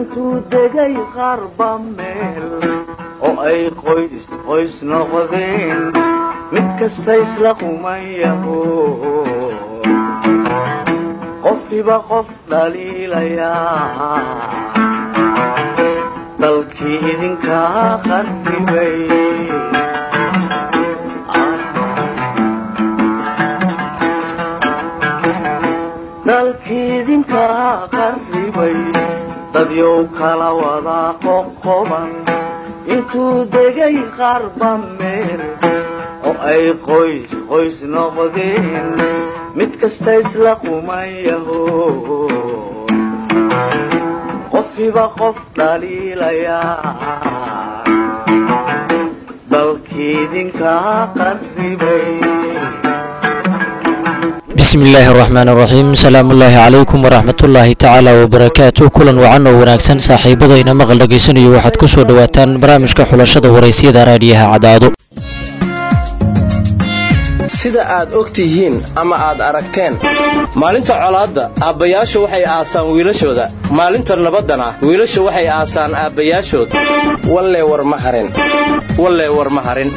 intuu degay qarba meel oo ay qoys qoys noqdeen mid kasta isla qumayaho qofkiiba qof dhaliilayaa dalkii idinkaa qarribay dalkii idinkaa qarribay dadyow kala wadaa qoqoban intuu degay qarba meel oo ay qoys qoys noqdeen mid kasta isla qumayaho qofkiiba qof dhaliilayaa dalkii idinkaa qarribay bismi illaahi araxmaan araxiim salaamullaahi calaykum waraxmatullaahi tacaala wabarakaatu kulan wacan oo wanaagsan saaxiibada ina maqal dhegaysanayo waxaad ku soo dhowaataan barnaamijka xulashada waraysyada raadiyaha cadaado sida aad og tihiin ama aad aragteen maalinta colaadda aabbayaashu waxay aasaan wiilashooda maalinta nabaddana wiilashu waxay aasaan aabbayaashood wallee war ma harin wallee war ma harin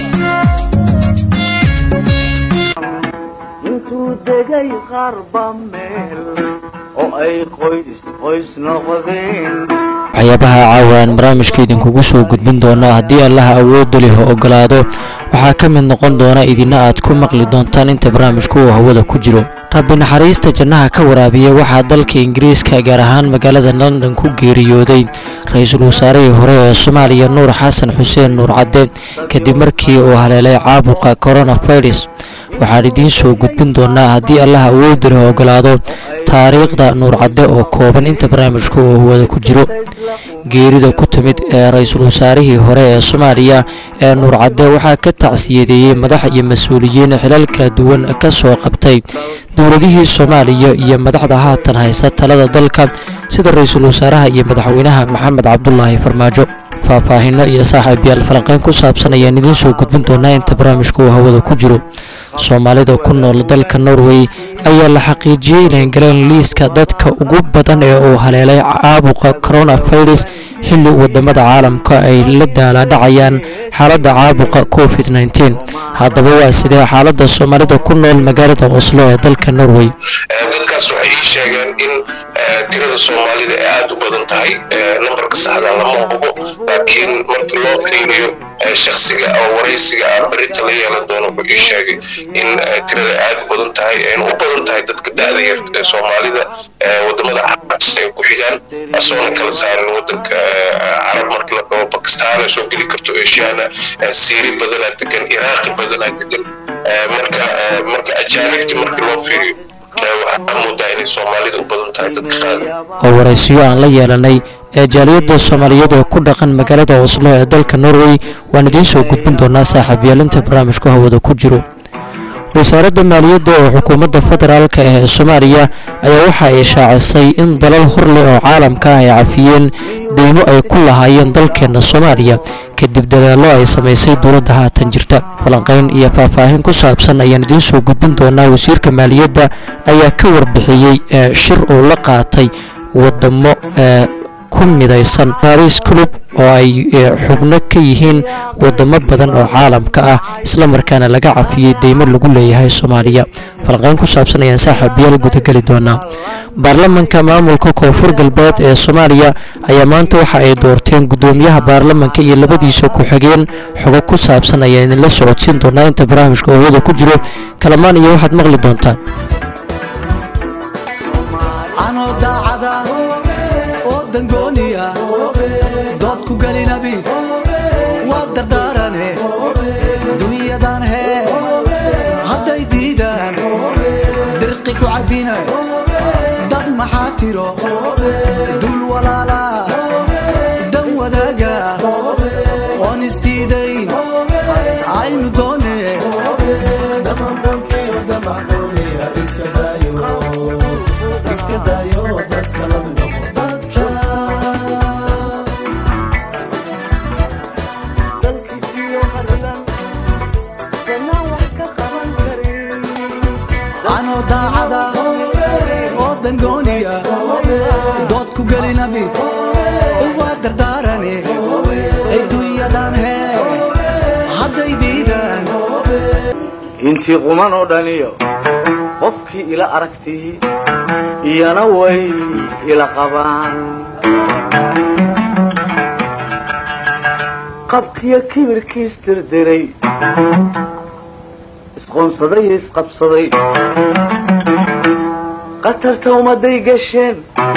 intuu degay qarba meel oo ay qoys qoys noqdeen waxyaabaha caawa aan barnaamijka idinkugu soo gudbin doono haddii allaha awoodda leh ogolaado waxaa ka mid noqon doona idina aad ku maqli doontaan inta barnaamijku uu hawada ku jiro rabbi naxariista jannaha ka waraabiya waxaa dalka ingiriiska gaar ahaan magaalada london ku geeriyooday ra-iisul wasaarihii hore ee soomaaliya nuur xasan xuseen nuur cadde kadib markii uu haleelay caabuqa coronavirus waxaan idiin soo gudbin doonaa haddii allaha awoodda leh ogolaado taariikhda nuur cadde oo kooban inta barnaamijku uu hawada ku jiro geerida ku timid ee ra-iisul wasaarihii hore ee soomaaliya ee nuur cadde waxaa ka tacsiyadeeyey madax iyo mas-uuliyiin xilal kala duwan ka soo qabtay dowladihii soomaaliya iyo madaxda haatan haysa talada dalka sida ra-iisul wasaaraha iyo madaxweynaha maxamed cabdulaahi farmaajo faahfaahino iyo saaxiibyaal falanqeyn ku saabsan ayaan idiin soo gudbin doonaa inta barnaamijka uu hawada ku jiro soomaalida ku nool dalka norway ayaa la xaqiijiyey inay galeen liiska dadka ugu badan ee uu haleelay caabuqa coronavirus xilli wadamada caalamka ay la daalaadhacayaan xaaladda caabuqa covid nteen haddaba waa sidee xaalada soomaalida ku nool magaalada oslo ee dalka norway dadkaas waxay ii sheegeen in tirada soomaalida ay aada u badan tahay nambarka saxda lama hubo laakiin markii loo fiiriyo shaksiga oo waraysiga ah berita la yeelan doono wuxuu ii sheegay in tirada aad u badan tahay ayna u badan tahay dadka da-da yar ee soomaalida wadamada carabta ay ku xigaan asoona kala saarin wadanka carab marka la dhaho bakistaan soo geli karto eshiana siiri badanaa degan iraaqi badanaa degan marka marka ajaanibti markii loo fiiriyo waxaa moodaa inay soomaalida u badan tahay dadka qaada oo waraysiyo aan la yeelanay ee jaaliyadda soomaaliyeed ee ku dhaqan magaalada oslo ee dalka norway waan idiin soo gudbin doonaa saaxiibyaalinta barnaamijku hawada ku jiro wasaaradda maaliyadda ee xukuumadda federaalka ee soomaaliya ayaa waxa ay shaacisay in dalal horleh oo caalamka ah ay cafiyeen deymo ay ku lahaayeen dalkeenna soomaaliya kadib dadaallo ay samaysay dowladda haatan jirta falanqayn iyo faahfaahin ku saabsan ayaan idiin soo gudbin doonaa wasiirka maaliyadda ayaa ka warbixiyey shir uu la qaatay wadamo ku midaysan baris club oo ay xubno ka yihiin wadamo badan oo caalamka ah islamarkaana laga cafiyey deymo lagu leeyahay soomaaliya falqayn ku saabsan ayaan saaxiibayaal gudageli doonaa baarlamanka maamulka koonfur galbeed ee soomaaliya ayaa maanta waxa ay doorteen gudoomiyaha baarlamanka iyo labadiisa ku-xigeen xogo ku saabsan ayaa idinla socodsiin doonaa inta barnaamijka howada ku jiro kalamaan iyo waxaad maqli doontaan dood ku gelinabi waa dardaarane dunyadan hee hadday diidaan dirqi ku cabbina dad maxaa tiro dul walaala dan wadaaga oon isdiidayn aynu doone iska dayo dadka lamid anoo daacada oo dangooniya dood ku gelinabi intii quman oo dhaniyo qofkii ila aragtii iyana way ila qabaan qabkiyo kibirkiis dirdiray isqoonsaday iyo isqabsaday qatarta ummadday gasheen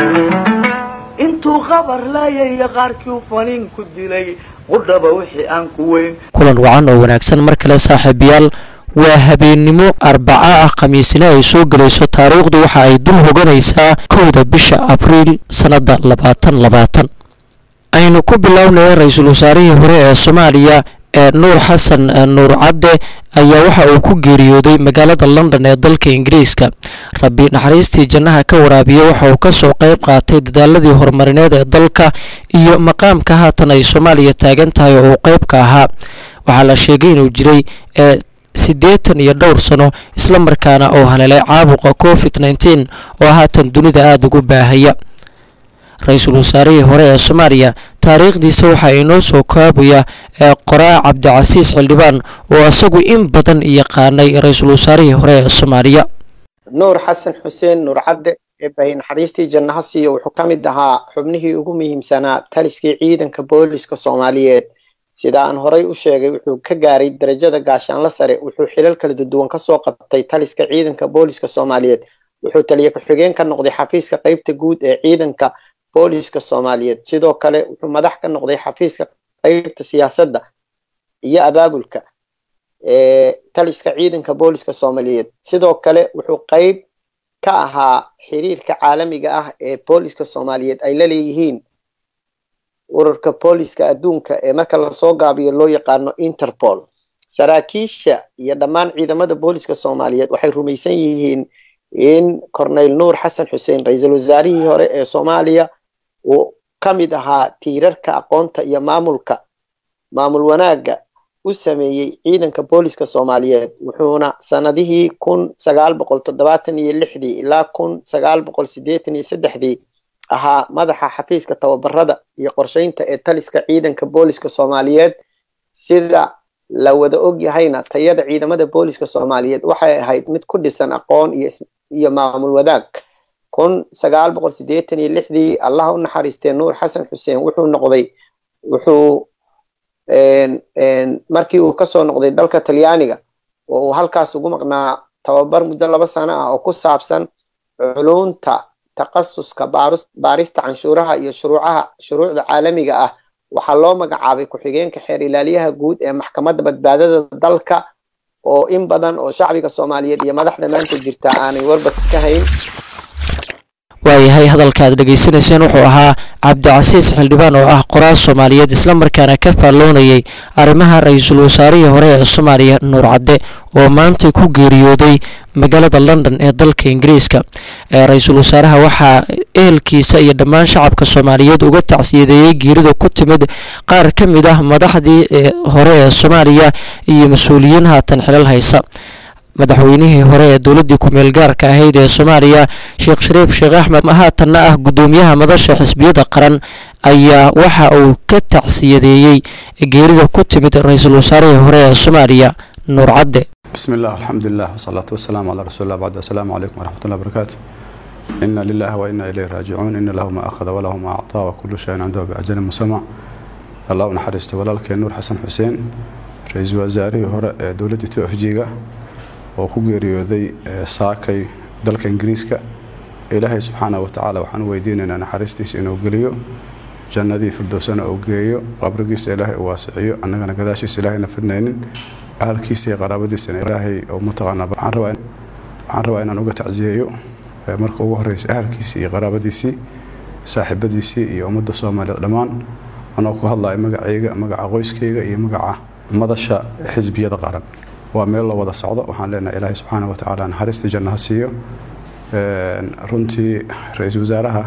intuu qabar laayaya qaarkii u faniin ku dilay qudhaba wixii aan ku weyn kulan wacan oo wanaagsan mar kale saaxiibayaal waa habeennimo arbaca ah khamiisina ay soo gelayso taariikhdu waxa ay dul hoganaysaa kowda bisha abriil sannadda labaatan labaatan aynu ku bilownay ra-iisul wasaarihii hore ee soomaaliya ee nuur xasan nuur cadde ayaa waxa uu ku geeriyooday magaalada london ee dalka ingiriiska rabbi naxariistii jannaha ka waraabiya waxa uu kasoo qeyb qaatay dadaaladii horumarineed ee dalka iyo maqaamka haatan ay soomaaliya taagan tahay oo uu qeybka ahaa waxaa la sheegay inuu jiray ee siddeetan iyo dhowr sano islamarkaana oo haleelay caabuqa covid nneteen oo haatan dunida aada ugu baahaya ra-iisul wasaarihii hore ee soomaaliya taariikhdiisa waxaa inoo soo koobaya ee qoraa cabdicasiis xildhibaan oo isagu in badan yaqaanay ra-iisul wasaarihii hore ee soomaaliya nuur xasan xuseen nuur cadde ee bahay naxariistii jannaha siiyo wuxuu ka mid ahaa xubnihii ugu muhiimsanaa taliskii ciidanka booliska soomaaliyeed sida aan horay u sheegay wuxuu ka gaaray darajada gaashaanla sare wuxuu xilal kala duwan kasoo qabtay taliska ciidanka booliska soomaaliyeed wuxuu taliye ku-xigeen ka noqday xafiiska qeybta guud ee ciidanka booliska soomaaliyeed sidoo kale wuxuu madax ka noqday xafiiska qeybta siyaasadda iyo abaabulka ee taliska ciidanka booliska soomaaliyeed sidoo kale wuxuu qeyb ka ahaa xiriirka caalamiga ah ee booliska soomaaliyeed ay la leeyihiin ururka booliska adduunka ee marka lasoo gaabiyo loo yaqaano interpol saraakiisha iyo dhammaan ciidamada booliska soomaaliyeed waxay rumaysan yihiin in corneyl nuur xasan xuseen ra-iisul wasaarihii hore ee soomaaliya uu ka mid ahaa tiirarka aqoonta iyo maamulka maamul wanaagga u sameeyey ciidanka booliska soomaaliyeed wuxuuna sanadihii kun sagaal boqol toddobaatan iyo lixdii ilaa kun sagaal boqol siddeetan iyo saddexdii ahaa madaxa xafiiska tababarada iyo qorsheynta ee taliska ciidanka booliska soomaaliyeed sida la wada og yahayna tayada ciidamada booliska soomaaliyeed waxay ahayd mid ku dhisan aqoon iyo iyo maamul wadaag kun sagaal boqol siddeetan iyo lixdii allaha u naxariistee nuur xasan xuseen wuxuu noqday wuxuu markii uu kasoo noqday dalka talyaaniga oo uu halkaas ugu maqnaa tababar muddo laba sano ah oo ku saabsan culunta takhasuska baarista canshuuraha iyo shuruucaha shuruucda caalamiga ah waxaa loo magacaabay ku-xigeenka xeer ilaaliyaha guud ee maxkamadda badbaadada dalka oo in badan oo shacbiga soomaaliyeed iyo madaxda maanta jirta aanay warbad ka hayn waayahay hadalka aad dhegaysanayseen wuxuu ahaa cabdicasiis xildhibaan oo ah qoraal soomaaliyeed islamarkaana ka faalloonayay arrimaha ra-iisul wasaarihii hore ee soomaaliya nuur cadde oo maanta ku geeriyooday magaalada london ee dalka ingiriiska ra-iisul wasaaraha waxaa ehelkiisa iyo dhammaan shacabka soomaaliyeed uga tacsiyadeeyey geerida ku timid qaar ka mid ah madaxdii hore ee soomaaliya iyo mas-uuliyiin haatan xilal haysa madaxweynihii hore ee dowladdii ku-meel gaarka ahayd ee soomaaliya sheekh shariif sheekh axmed haatanna ah guddoomiyaha madasha xisbiyada qaran ayaa waxa uu ka tacsiyadeeyey geerida ku timid ra-iisul wasaarihii hore ee soomaaliya nuur cadde بسم الله الحمد لله والصلاة والسلام على رسول الله بعد السلام عليكم ورحمة الله وبركاته إنا لله وإنا إليه راجعون إن له ما أخذ وله ما أعطى وكل شيء عنده بأجل مسمى الله نحرست ولالك نور حسن حسين رئيس وزاري هراء دولة تو اف جيغا وكو geeriyooday saakay dalka ingiriiska ilaahay subxaana wa tacaala waxaan u weydiinaynaa naxariistiisa inuu geliyo jannadii firdowsana uu geeyo qabrigiisa ilaahay uu waasiciyo annagana gadaashiisa ilaahayna fidnaynin ahalkiisa iyo qaraabadiisana ilaahay oo mataqaanaa waxaan rabaa waxaan rabaa inaan uga tacsiyeeyo marka ugu horreysa ahalkiisii iyo qaraabadiisii saaxiibadiisii iyo ummadda soomaaliyeed dhammaan anoo ku hadlaya magacayga magaca qoyskayga iyo magaca madasha xisbiyada qaran waa meel loo wada socdo waxaan leenahay ilaahay subxaana wa tacaala naxariista jannaha siiyo runtii ra-iisul wasaaraha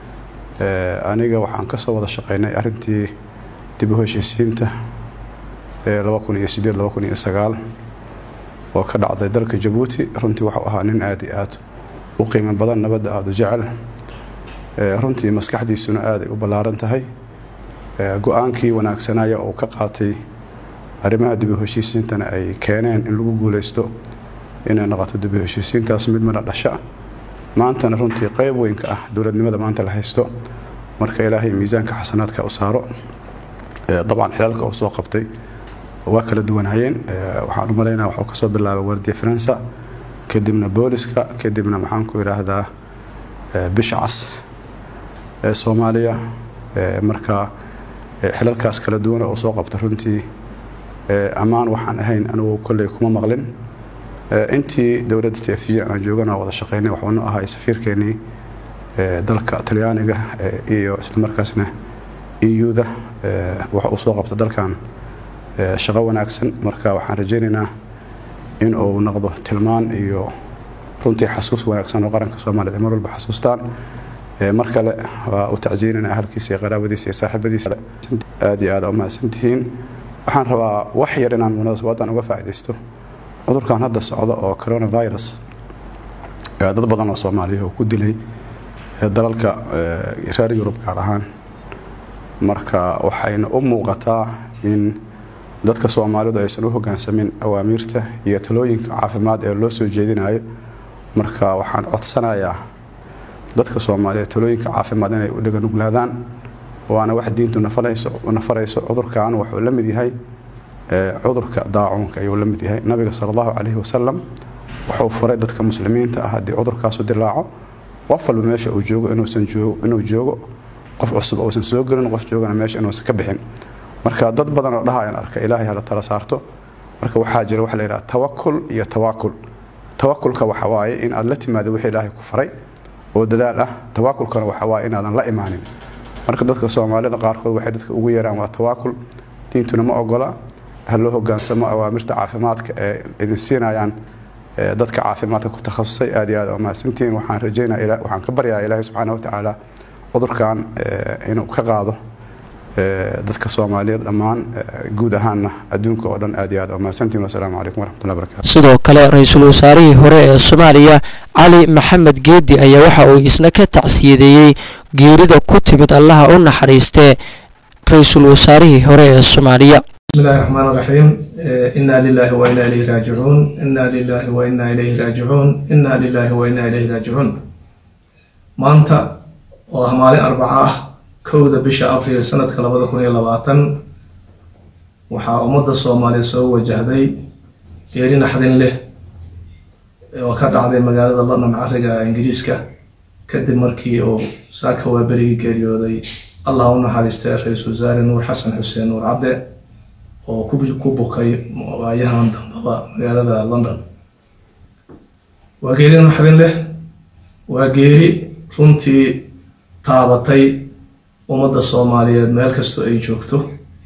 aniga waxaan kasoo wada shaqeynay arrintii dib u heshiisiinta laba kun iyo sideed laba kun iyo sagaal oo ka dhacday dalka jabuuti runtii waxuu ahaa nin aada iyo aada u qiimo badan nabadda aada u jecel runtii maskaxdiisuna aaday u ballaaran tahay go-aankii wanaagsanaya oo ka qaatay arrimaha dib u heshiisiintana ay keeneen in lagu guuleysto inay noqoto dib u heshiisiintaas mid midha dhasha maantana runtii qayb weynka ah dowladnimada maanta la haysto marka ilaahay miisaanka xasanaadka u saaro dabcan xilaalka uu soo qabtay waa kala duwanayeen waxaan u malaynaa waxuu kasoo bilaabay wardiya faransa kadibna booliska kadibna maxaan ku idhaahdaa bisha cas ee soomaaliya marka xilalkaas kala duwan oo soo qabta runtii ammaan waxaan ahayn anigu kolley kuma maqlin intii dowladda t f g aan joogana wada shaqaynay waxuuna ahay safiirkeenii dalka talyaaniga iyo islamarkaasna euda waxa uu soo qabta dalkan shaqo wanaagsan marka waxaan rajaynaynaa in uu noqdo tilmaan iyo runtii xasuus wanaagsan oo qaranka soomaaliyed ay mar walba xasuustaan mar kale waa u tacsiinana ahalkiisa iyo qaraabadiisa iyo saaxiibadiisa aad iyo aad u mahadsantihiin waxaan rabaa wax yar inaan munaasabadan uga faa'iidaysto cudurkan hadda socda oo coronavirus dad badan oo soomaaliya oo ku dilay dalalka reer yurub gaar ahaan marka waxayna u muuqataa in dadka soomaalidu aysan u hogaansamin awaamiirta iyo talooyinka caafimaad ee loo soo jeedinayo marka waxaan codsanayaa dadka soomaaliyeed talooyinka caafimaad inay u dhaganuglaadaan waana wax diintu nafarayso cudurkan wuxuu la mid yahay cudurka daacuunka ayuu la mid yahay nabiga sala allahu calayhi wasalam wuxuu faray dadka muslimiinta ah haddii cudurkaasu dilaaco qof walba meesha uu joogo inuu joogo qof cusub uusan soo gelin qof joogana meesha inuusan ka bixin marka dad badan oo dhahayaan arka ilaahay hala tala saarto marka waxaa jira waxa la yidhaha tawakul iyo tawaakul tawakulka waxa waaye in aad la timaado wixii ilaahay ku faray oo dadaal ah tawaakulkana waxa waaye inaadan la imaanin marka dadka soomaalida qaarkood waxay dadka ugu yeeraan waa tawaakul diintuna ma ogola ha loo hogaansamo awaamirta caafimaadka ee idin siinayaan dadka caafimaadka ku takhasusay aad iyo aad oo mahadsantihiin waxaan rajaynaa waxaan ka baryaa ilaahay subxaana wa tacaala cudurkan inuu ka qaado dadka soomaaliyeed dhammaan guud ahaanna adduunka oo dhan aad iyo aad oo mahadsantihiin wasalaamu calaykum waraxmatullahi barakatu sidoo kale ra-iisul wasaarihii hore ee soomaaliya cali maxamed geedi ayaa waxa uu isna ka tacsiyadeeyey geerida ku timid allaha u naxariistee ra-iisul wasaarihii hore ee soomaaliya بسم الله الرحمن الرحيم إنا لله وإنا إليه راجعون إنا لله وإنا إليه راجعون إنا لله وإنا إليه راجعون maanta oo ah maalin arbaca ah kowda bisha abriil sanadka labada kun iyo labaatan waxaa ummadda soomaaliya soo wajahday geeri naxdin leh oo ka dhacday magaalada london cariga ingiriiska kadib markii uu saaka waaberigii geeriyooday allah u naxariistay ra-iisul wasaare nuur xasan xuseen nuur cabde oo ku bukay waayahan dambaba magaalada london waa geeri naxdin leh waa geeri runtii taabatay ummadda soomaaliyeed meel kastoo ay joogto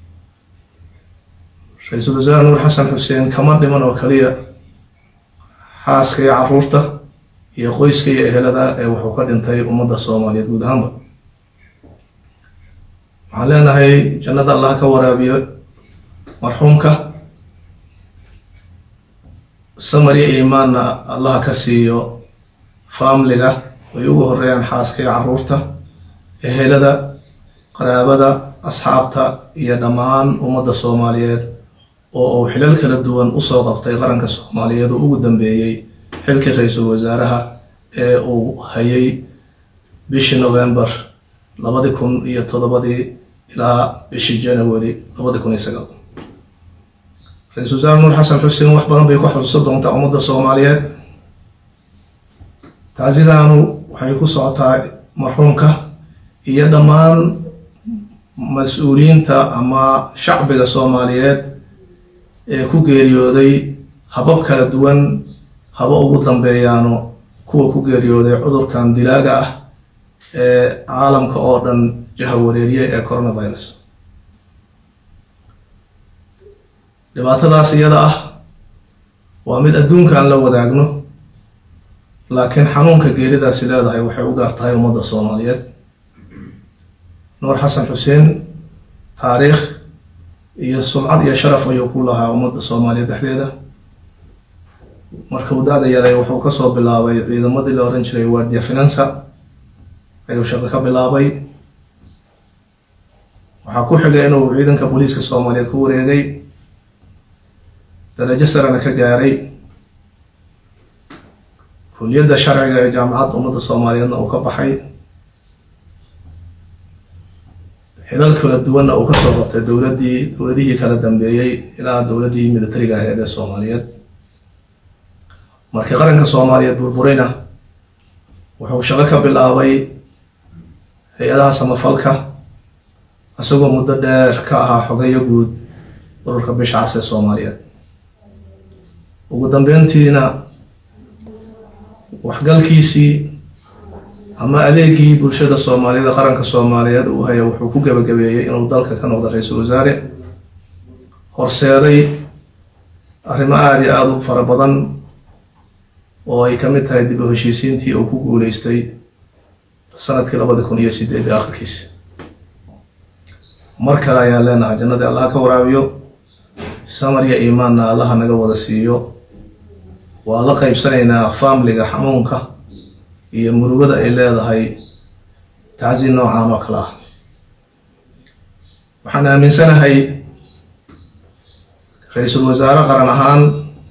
ra-iisul wasaare nuur xasan xuseen kama dhiman oo kaliya xaaska iyo caruurta iyo qoyska iyo ehelada ee wuxuu ka dhintay ummadda soomaaliyeed guud ahaanba waxaan leenahay jannada allah ka waraabiyo marxuumka samar iyo iimaanna allah ka siiyo faamliga ay ugu horeeyaan xaaska iyo caruurta ehelada qaraabada asxaabta iyo dhammaan ummadda soomaaliyeed oo uu xilal kala duwan usoo qabtay qaranka soomaaliyeed oo ugu dambeeyey xilkii ra-iisul wasaaraha ee uu hayay bishii november labadi kun iyo toddobadii ilaa bishii january labadi kun iyo sagaal ra-iisul wasaare nuur xasan xuseen wax badan bay ku xusuusan doontaa ummadda soomaaliyeed taasidaanu waxay ku socotaa marxuumka iyo dhammaan mas-uuliyiinta ama shacbiga soomaaliyeed ee ku geeriyooday habab kala duwan haba ugu dambeeyaano kuwa ku geeriyooday cudurkan dilaaga ah ee caalamka oo dhan jahawareeriye ee coronavirus dhibaatadaas iyada ah waa mid adduunka aan la wadaagno laakiin xanuunka geeridaasi leedahay waxay u gaar tahay ummadda soomaaliyeed nuur xasan xuseen taariikh iyo sumcad iyo sharaf ayuu ku lahaa ummadda soomaaliyeed dhexdeeda marka uu da-da yaray wuxuu kasoo bilaabay ciidamadii la oran jiray wardia finansa ayuu shaqo ka bilaabay waxaa ku xigay inuu ciidanka booliiska soomaaliyeed ku wareegay darajo sarena ka gaaray kuliyadda sharciga ee jaamacadda ummadda soomaaliyeedna uu ka baxay xilal kala duwanna uu kasoo qabtay dowladdii dowladihii kala dambeeyey ilaa dowladdii militariga aheed ee soomaaliyeed markii qaranka soomaaliyeed burburayna wuxuu shaqo ka bilaabay hay-adaha samafalka isagoo muddo dheer ka ahaa xogeyo guud ururka bisha cas ee soomaaliyeed ugu dambeyntiina waxgalkiisii ama adeegii bulshada soomaaliyeed ee qaranka soomaaliyeed uu haya wuxuu ku gebagabeeyey inuu dalka ka noqdo ra-iisul wasaare horseeday arrimo aada iyo aada u fara badan oo ay ka mid tahay dib u heshiisiintii uu ku guuleystay sanadkii labadi kun iyo sideed ee akhirkiisa mar kale ayaan leenahay jannadii allah ka waraabiyo samar iyo iimaanna allaha naga wada siiyo waa la qaybsanaynaa faamliga xanuunka iyo murugada ay leedahay tacsi noocan oo kale ah waxaan aaminsanahay ra-iisul wasaare qaran ahaan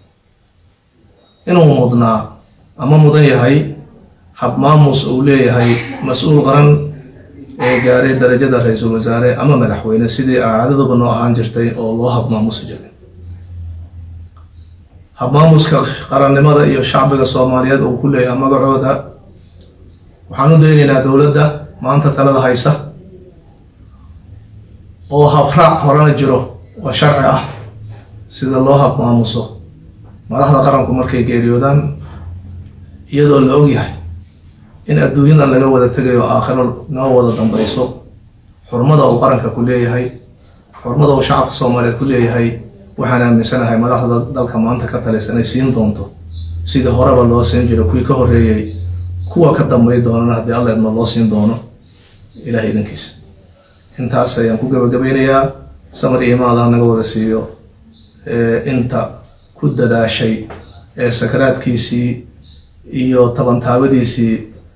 inuu mudnaa ama mudan yahay habmaamus uu leeyahay mas-uul qaran ee gaaray darajada ra-iisul wasaare ama madaxweyne sidii caadaduba noo ahaan jirtay oo loo habmaamusi jiray habmaamuska qarannimada iyo shacbiga soomaaliyeed uu ku leeyahay magacooda waxaan u daynaynaa dowladda maanta talada haysa oo habraac horena jiro oo sharci ah sida loo habmaamuso madaxda qaranku markay geeriyoodaan iyadoo la ogyahay in adduunyadan laga wada tegayo aakhiro noo wada dambayso xurmada uu qaranka ku leeyahay xurmada uu shacabka soomaaliyeed ku leeyahay waxaan aaminsanahay madaxda dalka maanta ka talaysa inay siin doonto sidii horeba loo siin jiro kuwii ka horreeyey kuwa ka dambay doonana haddii alla idma loo siin doono ilaah idankiisa intaas ayaan ku gabagabeynayaa samar iyo imaada naga wada siiyo inta ku dadaashay ee sakaraadkiisii iyo tabantaabadiisii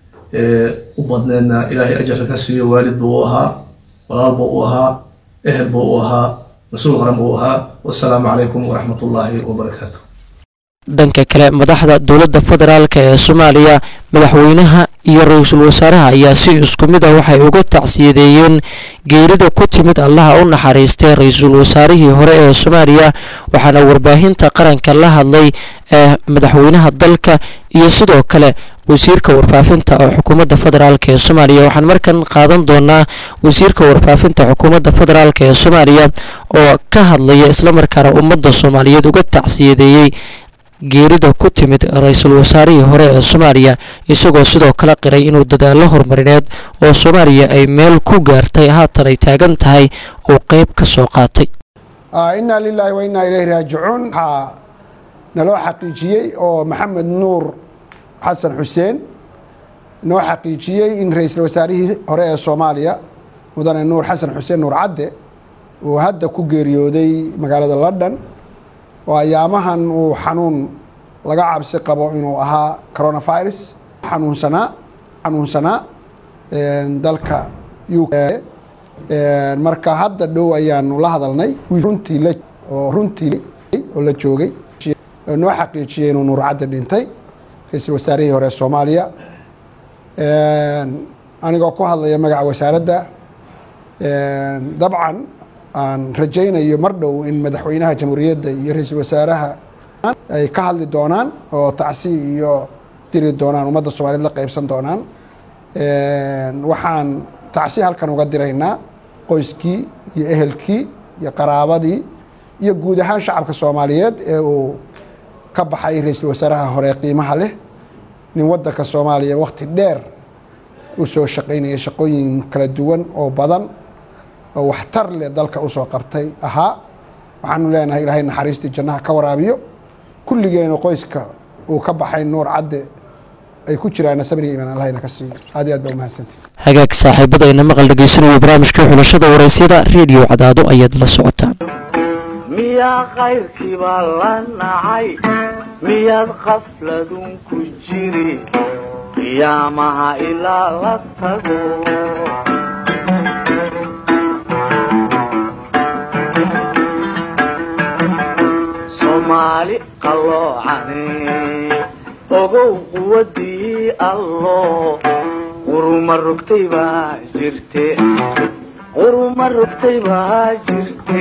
u badneedna ilaahay ajarka ka siiyo waalid buu u ahaa walaal buu u ahaa ehel buu u ahaa mas-uul qaran buu u ahaa wasalaamu calaykum waraxmat ullaahi wabarakaatu dhanka kale madaxda dowladda federaalk ee soomaaliya madaxweynaha iyo ra-iisul wasaaraha ayaa si isku mid ah waxay uga tacsiyadeeyeen geerida ku timid allaha u naxariistay ra-iisul wasaarihii hore ee soomaaliya waxaana warbaahinta qaranka la hadlay ee madaxweynaha dalka iyo sidoo kale wasiirka warfaafinta oo xukuumadda federaalk ee soomaaliya waxaan markan qaadan doonaa wasiirka warfaafinta xukuumadda federaalk ee soomaaliya oo ka hadlaya islamarkaana ummadda soomaaliyeed uga tacsiyadeeyey geerida ku timid ra-iisul wasaarihii hore ee soomaaliya isagoo sidoo kale qiray inuu dadaallo horumarineed oo soomaaliya ay meel ku gaartay haatan ay taagan tahay uu qeyb ka soo qaatay inaa lilaahi wa innaa ilayhi raajicuun waxaa naloo xaqiijiyey oo maxamed nuur xasan xuseen noo xaqiijiyey in ra-iisul wasaarihii hore ee soomaaliya mudane nuur xasan xuseen nuur cadde uu hadda ku geeriyooday magaalada london oo ayaamahan uu xanuun laga cabsi qabo inuu ahaa coronavirus xanuunsanaa xanuunsanaa dalka u marka hadda dhow ayaanu la hadalnay runtii la oo runtii oo la joogay oo noo xaqiijiyey inuu nuur cadde dhintay ra-iisul wasaarihii hore soomaaliya anigoo ku hadlaya magaca wasaaradda dabcan aan rajaynayo mar dhow in madaxweynaha jamhuuriyadda iyo ra-iisul wasaaraha ay ka hadli doonaan oo tacsi iyo diri doonaan ummadda soomaaliyed la qeybsan doonaan waxaan tacsi halkan uga diraynaa qoyskii iyo ehelkii iyo qaraabadii iyo guud ahaan shacabka soomaaliyeed ee uu ka baxay ra-iisul wasaaraha hore qiimaha leh nin waddanka soomaaliya wakhti dheer u soo shaqaynaya shaqooyin kala duwan oo badan oo waxtar leh dalka usoo qabtay ahaa waxaanu leenahay ilaahay naxariistii jannaha ka waraabiyo kulligeena qoyska uu ka baxay nuur cadde ay ku jiraan sabri iimaan allahayna ka siiyo aad iyo aad baa umahadsantihi hagaag saaxiibadayna maqal dhegeysanaya barnaamijkii xulashada waraysyada reediyo cadaado ayaad la socotaan miyaa kayrkiibaa la nacay miyaad qafladun ku jiri qiyaamaha ilaa la tago soomaali qalloocane ogow quwadii allo quruma rogtay baa jirte quruma rogtay baa jirte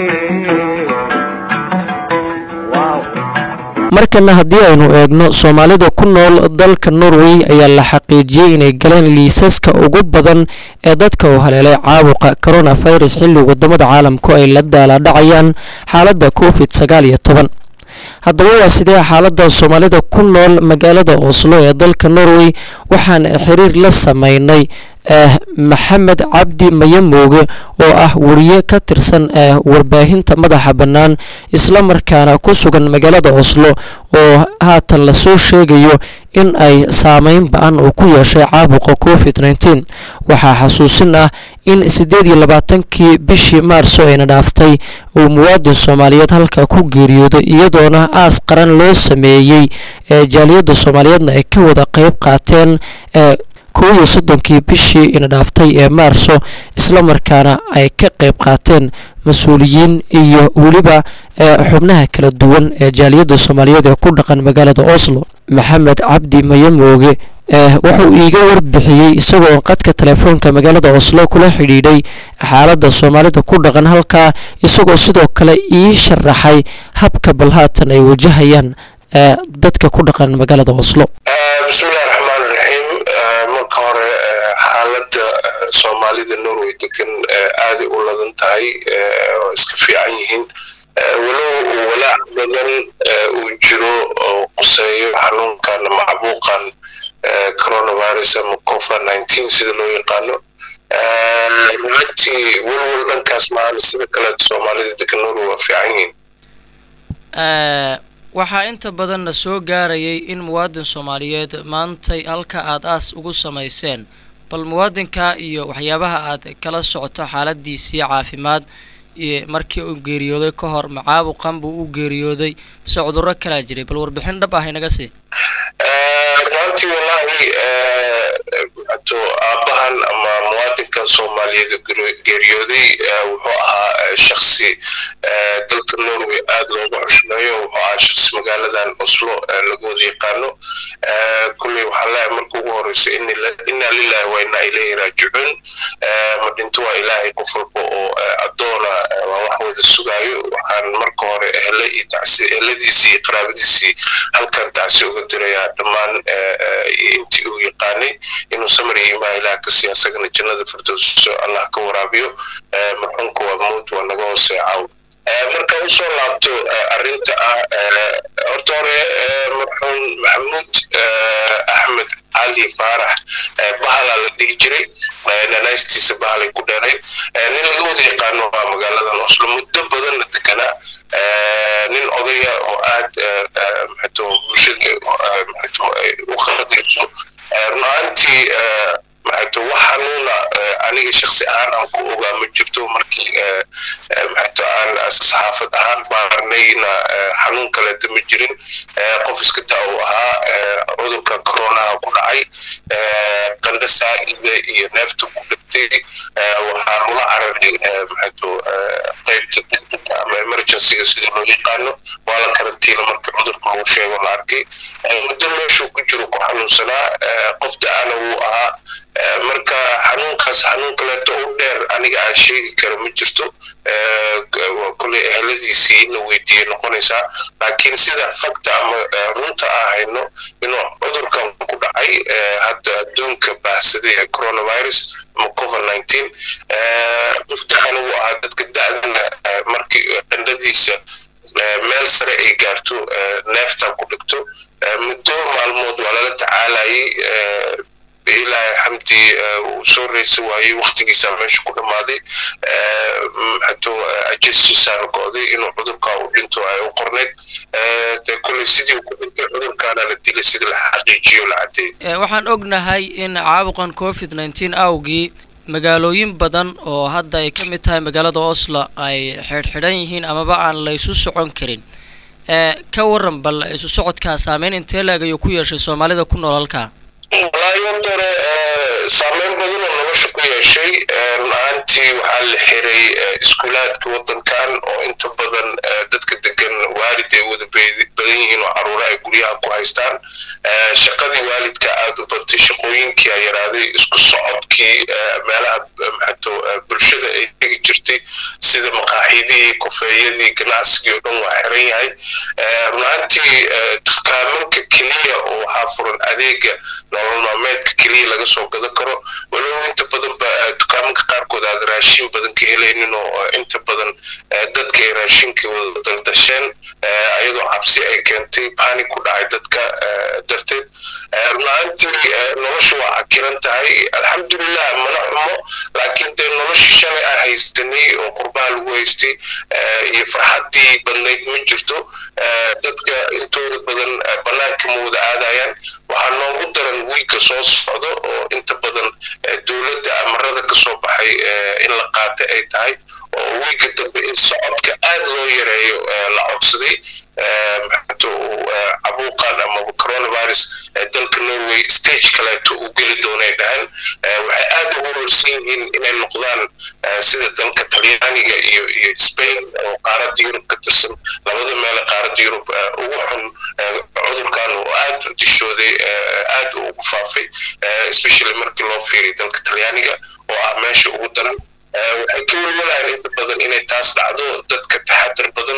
markana haddii aynu eegno soomaalida ku nool dalka norway ayaa la xaqiijiyey inay galeen liisaska ugu badan ee dadka uu haleelay caabuqa coronavirus xilli wadamada caalamku ay la daalaadhacayaan xaaladda covid sagaal iyo toban haddaba waa sidee xaaladda soomaalida ku nool magaalada oslo ee dalka norway waxaan xiriir la sameynay maxamed cabdi mayamooge oo ah wariye ka tirsan warbaahinta madaxa bannaan islamarkaana ku sugan magaalada oslo oo haatan lasoo sheegayo in ay saameyn ba-an uu ku yeeshay caabuqa covid nteen waxaa xasuusin ah in siddeed iyo labaatankii bishii maarso ayna dhaaftay uu muwaadin soomaaliyeed halka ku geeriyooday iyadoona aas qaran loo sameeyey ee jaaliyadda soomaaliyeedna ay ka wada qeyb qaateen kow iyo soddonkii bishii ina dhaaftay ee maarso islamarkaana ay ka qeyb qaateen mas-uuliyiin iyo weliba xubnaha kala duwan ee jaaliyadda soomaaliyeed ee ku dhaqan magaalada oslo maxamed cabdi mayamooge wuxuu iiga warbixiyey isagoo qadka telefoonka magaalada oslo kula xidhiidhay xaaladda soomaalida ku dhaqan halkaa isagoo sidoo kale ii sharaxay habka bal haatan ay wajahayaan dadka ku dhaqan magaalada oslo bismillahi raxmaan raxiim marka hore xaaladda soomaalida norway degan aaday u ladan tahay oo iska fiican yihiin walow walaac badan uu jiro oo quseeyo xanuunkan macbuuqan coronavirus ama covid nineteen sida loo yaqaano runtii walwal dhankaas maana sida kaleeto soomaalida degan norway waa fiican yihiin waxaa inta badanna soo gaarayay in muwaadin soomaaliyeed maantay halka aad aas ugu samayseen bal muwaadinka iyo waxyaabaha aad kala socoto xaaladiisii caafimaad markii uu geeriyooday ka hor macaabuqan buu u geeriyooday mise cudurro kalaa jiray bal warbixin dhab ah inaga sii runtii wallaahi to aabbahan ama muwaadinkan soomaaliyeed geeriyooday wuxuu ahaa shaksi dalka norway aad looga xushmeeyo wuxuu ahaa shaksi magaaladan oslo lagu wada yaqaano kulley waxaan leeyahay marka ugu horeysa inaa lillahi waa inaa ilayhi raajicuun ma dhinto waa ilaahay qof walba oo addoona waa wax wada sugaayo waxaan marka hore ehle iyo tacsi ehladiisii iyo qaraabadiisii halkan tacsi uga dirayaa dhammaan intii uu yaqaanay inuu samar iyo imaa ilaah ka siiya asagana jannada firdowso allah ka waraabiyo marxuumka waa mowd waa naga hoosee caaw marka usoo laabto arrinta ah horta hore marxuum maxamuud axmed cali faarax bahala la dhihi jiray nanaystiisa bahalay ku dheeray nin laga wada yaqaano waa magaaladan oslo muddo badanna deganaa nin odaya oo aad maxato bulshada maxato u qadirso run ahaantii maxato wax xanuuna aniga shaksi ahaan aan ku ogaa ma jirto markii maxato aan saxaafad ahaan baarnayna xanuun kaleeta ma jirin qof iska daa uu ahaa cudurkan coronaha ku dhacay qandha saa'ida iyo neefta ku dhigtay waxaan ula cararay maxato qaybta degdega ama emergencyga sida loo yaqaano waa la karantiina markii cudurka lagu sheego la arkay muddo meeshuu ku jiro ku xanuunsanaa qof da-ana wuu ahaa marka xanuunkaas xanuun kaleeto u dheer aniga aan sheegi kara ma jirto kolley eheladiisii in la weydiiyey noqonaysaa laakiin sida fakta ama runta aan hayno inuu cudurkan ku dhacay hadda adduunka baahsaday ee coronavirus ama covid nineteen qof da-ana wuu ahaa dadka da-dana markii qandhadiisa meel sare ay gaarto neefta ku dhigto muddo maalmood waa lala tacaalayay ilaahay xamdi uu soo reysa waayey waktigiisa meesha ku dhammaaday hato ajasiisaana go'day inuu cudurka u dhinto ay u qorneyd dee kolley sidii ku dhintay cudurkaana la dilay sidii la xaqiijiyo la caddeeyay waxaan ognahay in caabuqan covid nneteen awgii magaalooyin badan oo hadda ay ka mid tahay magaalada oslo ay xidhxidhan yihiin amaba aan la isu socon karin ka waran bal isu socodkaa saameyn intee leeg ayuu ku yeeshay soomaalida ku nool halkaa wallaahi horta hore saameyn badan oo nolosha ku yeeshay run ahaantii waxaa la xiray iskuulaadka waddankan oo inta badan dadka degan waalid ay wada badan yihiin oo caruura ay guryaha ku haystaan shaqadii waalidka aada u batay shaqooyinkii a yaraaday isku socodkii meelaha maxato bulshada ay tegi jirtay sida maqaaxidihii kofeeyadii ganacsigii oo dhan waa xiran yahay run ahaantii dukaamanka keliya oo waxaa furan adeega nolol maalmeedka keliya laga soo gadan karo walow inta badan ba dukaamanka qaarkood aad raashin badan ka helaynin oo inta badan dadka ay raashinka wada daldasheen iyadoo cabsi ay keentay bani ku dhacay dadka darteed run ahaantii nolosha waa cakiran tahay alxamdulilah mana xumo laakiin dee nolosha shalay aan haystanay oo qurbaha lagu haystay iyo farxaddii badnayd ma jirto dadka intooda badan banaanka ma wada aadayaan waxaa noogu daran wiigga soo socdo oo inta badan dowladda amarada ka soo baxay in la qaatay ay tahay oo wiigga dambe in socodka aad loo yareeyo la codsaday maxato cabuuqan amaba coronavirus dalka norway stage kaleeto uu geli doonay dhahan waxay aad ugu warsan yihiin inay noqdaan sida dalka talyaaniga iyo iyo spain oo qaaradda yurub ka tirsan labada meele qaaradda yurub ugu xun cudurkan oo aad u dishooday aad ugu faafay especially markii loo fiiriy dalka talyaaniga oo ah meesha ugu daran waxay ka welwalayaan inta badan inay taas dhacdo dadka taxadar badan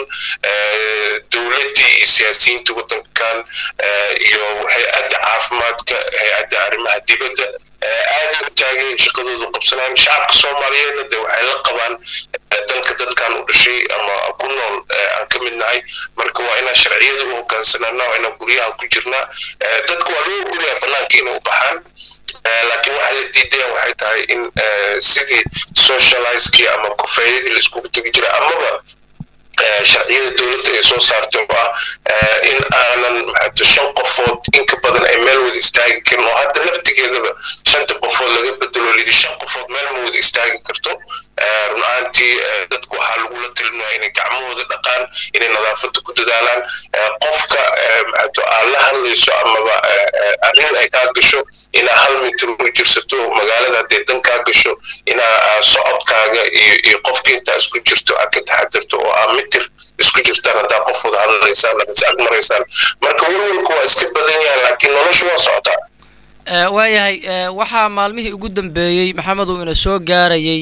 dowladdii iyo siyaasiyiinta waddankan iyo hay-adda caafimaadka hay-adda arrimaha dibadda aaday u taageen shaqadoodu qabsanayaan shacabka soomaaliyeedna de waxay la qabaan dalka dadkan u dhashay ama ku nool aan ka mid nahay marka waa inaan sharciyada u hogaansanaana waa inaan guryaha ku jirnaa dadka waa loo ogolyaha banaanka inay u baxaan laakiin waxa la diidaya waxay tahay in sidii socializekii ama kofeeyadii la iskugu tegi jiray amaba sharciyada dowladda ay soo saartay oo ah in aanan maxato shan qofood inka badan ay meel wada istaagi karin oo hadda laftigeedaba shanta qofood laga bedelo lidi shan qofood meel ma wada istaagi karto run ahaantii dadku waxaa lagula talinaya inay gacmahooda dhaqaan inay nadaafadda ku dadaalaan qofka maxato aad la hadlayso amaba arrin ay kaa gasho inaa hal mitir u jirsato magaalada haddee dan kaa gasho inaa socodkaaga iyo iyo qofka intaa isku jirto aad ka taxadirto oo aa mitir isku jirtaan haddaa qof wada hadlaysaan ama is ag maraysaan marka welwelku waa iska badan yahay laakiin noloshu waa socotaa waayahay waxaa maalmihii ugu dambeeyey maxamed uu ina soo gaarayay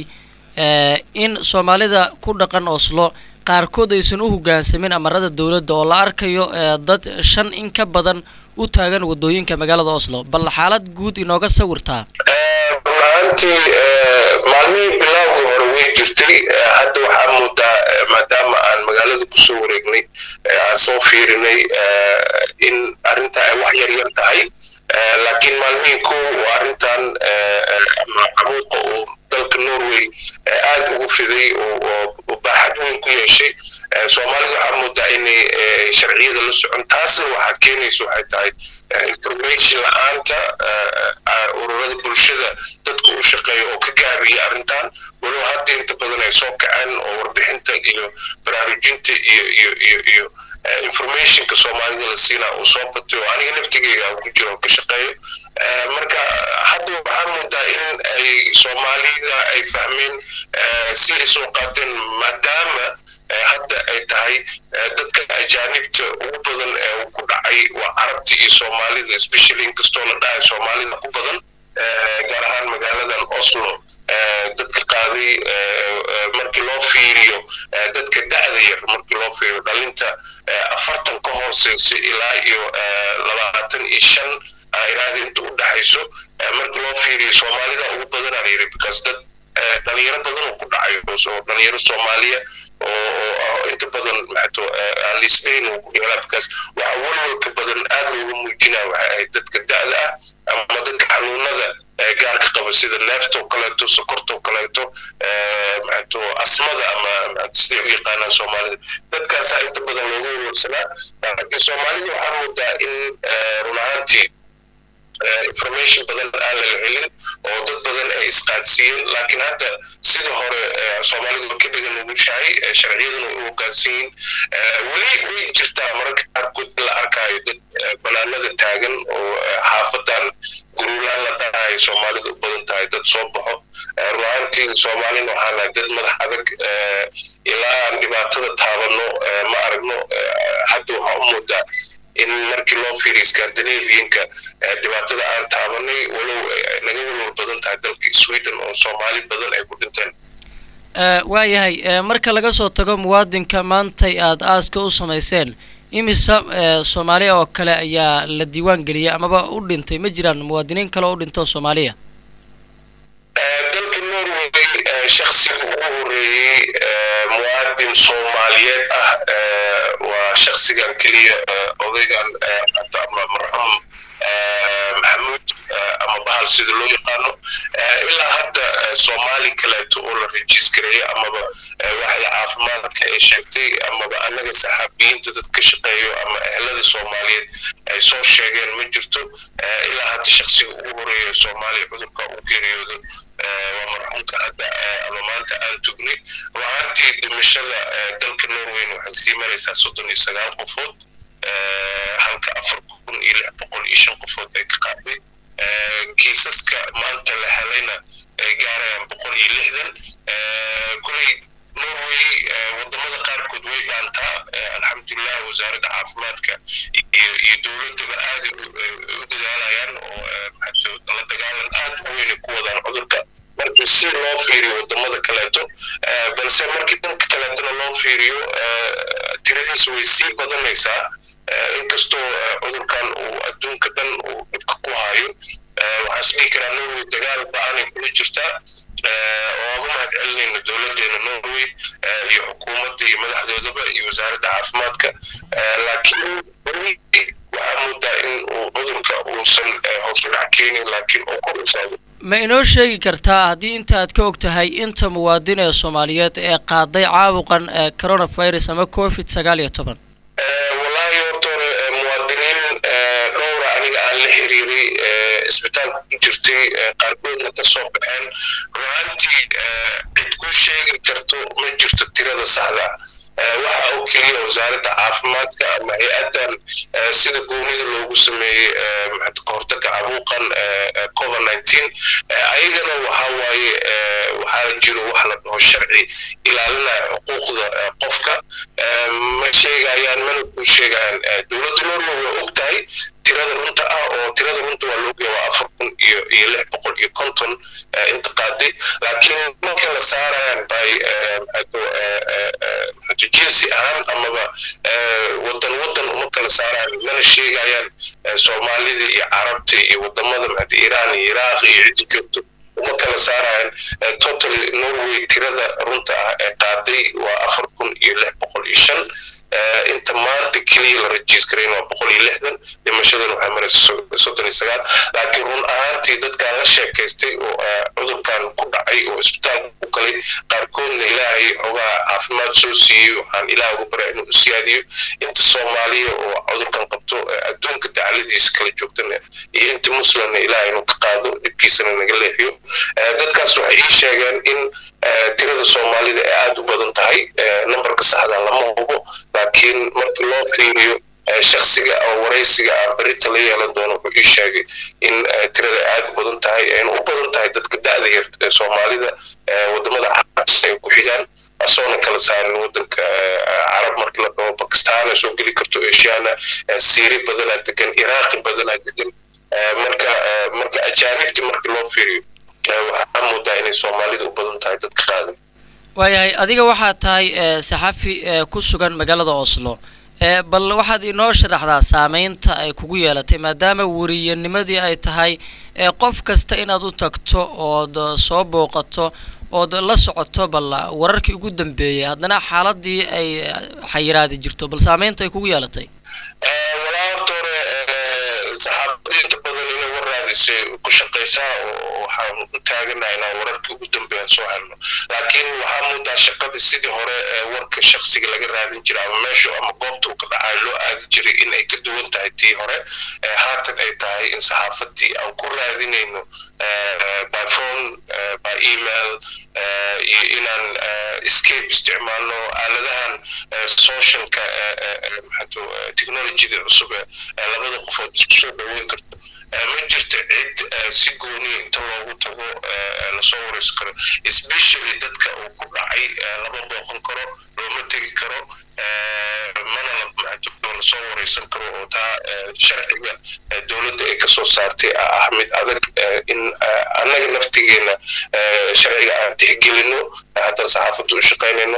in soomaalida ku dhaqan oslo qaarkood aysan u hoggaansamin amarada dowladda oo la arkayo dad shan in ka badan u taagan waddooyinka magaalada oslo bal xaalad guud inooga sawirtaa runaantii maalmihii bilaawgii hore way jirtay hadda waxaa moodaa maadaama aan magaalada kusoo wareegnay aan soo fiirinay in arrintaa ay wax yar yar tahay laakiin maalmihii kow oo arrintan ama cabuuqa oo dalka norway aad ugu fiday oo baaxad weyn ku yeeshay soomaalida waxaa moodaa inay sharciyada la socon taasna waxaa keenaysa waxay tahay information la-aanta ururada bulshada dadka u shaqeeya oo ka gaabiyay arrintan walow hadda inta badan ay soo kaceen oo warbixinta iyo baraarujinta iyo iyo iyo iyo informationka soomaalida la siinaa uu soo batay oo aniga laftigeyga aan ku jiro oo ka shaqeeyo marka hadda waxaa moodaa in ay soomaalida ay fahmeen si ay soo qaateen maadaama hadda ay tahay dadka ajaanibta ugu badan ee ku dhacay waa carabta iyo soomaalida especially inkastoo la dhahay soomaalida ku badan gaar ahaan magaaladan oslo dadka qaaday markii loo fiiriyo dadka da'da yar markii loo fiiriyo dhalinta afartan ka hooseysa ilaa iyo labaatan iyo shan iraada inta u dhaxayso markii loo fiiriyo soomaalida ugu badan aan yiri because dad dhalinyaro badan oo ku dhacayo oo dhalinyaro soomaaliya oo inta badan maxato aan lisbayn uu ku dheelaa because waxa walwalka badan aad looga muujinaya waxay ahayd dadka da'da ah ama dadka xanuunada gaarka qaba sida neefta oo kaleeto sokorta oo kaleeto maxato asmada ama siday u yaqaanaan soomaalida dadkaasaa inta badan looga warwarsanaa laakiin soomaalida waxaa moodaa in run ahaantii information badan aan lala helin oo dad badan ay isqaadsiiyeen laakiin hadda sida hore soomaalidu ka dhigan nugushahay sharciyaduna u hoggaansan yihiin weli way jirtaa mararka qaarkood in la arkaayo dad banaanada taagan oo xaafadan guruulaan la dhahayo soomaalidu u badan tahay dad soo baxo ruaantii soomaalina waxaan nahay dad madax adag ilaa aan dhibaatada taabano ma aragno hadda waxaa u moodaa in markii loo fiiriyo scandinavianka dhibaatada aan taabanay walow naga walwal badan tahay dalka sweden oo soomaali badan ay ku dhinteen waayahay marka laga soo tago muwaadinka maantay aada aaska u samayseen imisa soomaaliya oo kale ayaa la diiwaan geliyay amaba u dhintay ma jiraan muwaadiniin kale oo u dhintoo soomaaliya dalka norway shaksiga ugu horeeyey muwaadin soomaaliyeed ah waa shaksigan keliya odaygan marxuum maxamuud ama bahal sida loo yaqaano ilaa hadda soomaali kaleeto oo la rejiskareeyo amaba waxda caafimaadka ay sheegtay amaba annaga saxaafiyiinta dad ka shaqeeyo ama ehelada soomaaliyeed ay soo sheegeen ma jirto ilaa hadda shaksiga ugu horeeya soomaaliya cudurka u geeriyooday waa marxuumka hadda ama maanta aan tugnay ruaantii dhimashada dalka norweyn waxay sii maraysaa soddon iyo sagaal qofood halka afar kun iyo lix boqol iyo shan qofood ay ka qaaday kiisaska maanta la helayna ay gaarayaan boqol iyo lixdan kuley norway wadamada qaarkood way dhaantaa alxamdulilah wasaaradda caafimaadka iyo dowladaba aaday u dadaalayaan oo la dagaalan aad u weyna ku wadaan cudurka marka si loo fiiriyo wadamada kaleeto balse markii dhanka kaleetona loo fiiriyo tiradiisa way sii badanaysaa inkastoo cudurkan uu adduunka dhan uu dhibka ku hayo waxaan isdhihi karaa norway dagaal ba-aanay kula jirtaa oo uga mahad celinayna dowladeena norway iyo xukuumadda iyo madaxdoodaba iyo wasaaradda caafimaadka laakiin weli waxaa moodaa in uu cudurka uusan hoos u dhac keenin laakiin uu kor u socdo ma inoo sheegi kartaa haddii inta aad ka og tahay inta muwaadin ee soomaaliyeed ee qaaday caabuqan coronavirus ama covid sagaal iyo toban wallaahi horta hore muwaadiniin dhowra aniga aan la xiriiray isbitaalka ku jirtay qaarkoodna ka soo baxeen ruaantii cid ku sheegi karto ma jirto tirada saxda waxa oo keliya wasaaradda caafimaadka ama hay-addan sida goonida loogu sameeyey kahortaga cabuuqan covid nineteen ayagana waxa waaye waxaa jiro wax la dhaho sharci ilaalinaya xuquuqda qofka ma sheegayaan mana ku sheegayaan dowladda norway waa og tahay tirada runta ah oo tirada runta waa loogeya waa afar kun iyo iyo lix boqol iyo konton inta qaaday laakiin marka la saarayaan bay jinsi ahaan amaba wadan wadan uma kala saarayaan mana sheegayaan soomaalida iyo carabta iyo wadamada maxad iiraan iyo iraaq iyo ciddi joogto uma kala saarayaan total norway tirada runta ah ee qaaday waa afar kun iyo lix boqol iyo shan inta maanta keliya la rajiiskarayn waa boqol iyo lixdan dhimashadan waxay maraysa soddon iyo sagaal laakiin run ahaantii dadkaan la sheekaystay oo cudurkan ku dhacay oo isbitaalka ku galay qaarkoodna ilaahay xogaa caafimaad soo siiyey waxaan ilaah ugu baraa inuu u siyaadiyo inta soomaaliya oo cudurkan qabto adduunka dacladiisa kala joogtana iyo inta muslimna ilaah inuu ka qaado dhibkiisana naga leexiyo dadkaas waxay ii sheegeen in tirada soomaalida ay aada u badan tahay nambarka saxda lama hubo laakiin markii loo fiiriyo shaksiga oo waraysiga aan berita la yeelan doono wuxuu ii sheegay in tirada aada u badan tahay ayna u badan tahay dadka da-da yar ee soomaalida wadamada carabta ay ku xigaan asoona kala saarin wadanka carab markii la dhaho bakistaan soo geli karto eshiana siiri badanaa degan iraaqi badanaa degan marka marka ajaanibti markii loo fiiriyo waxaa moodaa inay soomaalida u badan tahay dadka qaadan waayahay adiga waxaad tahay saxafi ku sugan magaalada oslo bal waxaad inoo sharaxdaa saameynta ay kugu yeelatay maadaama weriyanimadii ay tahay qof kasta inaad u tagto ood soo booqato ood la socoto bal wararkii ugu dambeeyay haddana xaaladii ay xayiraadi jirto bal saameynta ay kugu yeelatay walaa horta hore saxaafadda inta badan inay war raadisay ku shaqaysaa oo waxaan u taaganahay inaan wararkii ugu dambeeyan soo helno laakiin waxaa moodaa shaqadii sidii hore ee warka shaksiga laga raadin jiray ama meesha ama goobta uu ka dhacayo loo aadi jiray in ay ka duwan tahay tii hore haatan ay tahay in saxaafadii aan ku raadinayno by phone by email iyo inaan escape isticmaalno aaladahan socialka maxato technologyda cusub ee labada qofood isku soo dhaweyn karto ma jirto cid si gooni inta loogu tago lasoo wareyso karo especially dadka uu ku dhacay lama booqan karo looma tegi karo mana lasoo wareysan karo oo taa sharciga dowladda ay kasoo saartay ah mid adag in annaga naftigeena sharciga aan tixgelino haddaan saxaafadda u shaqaynayno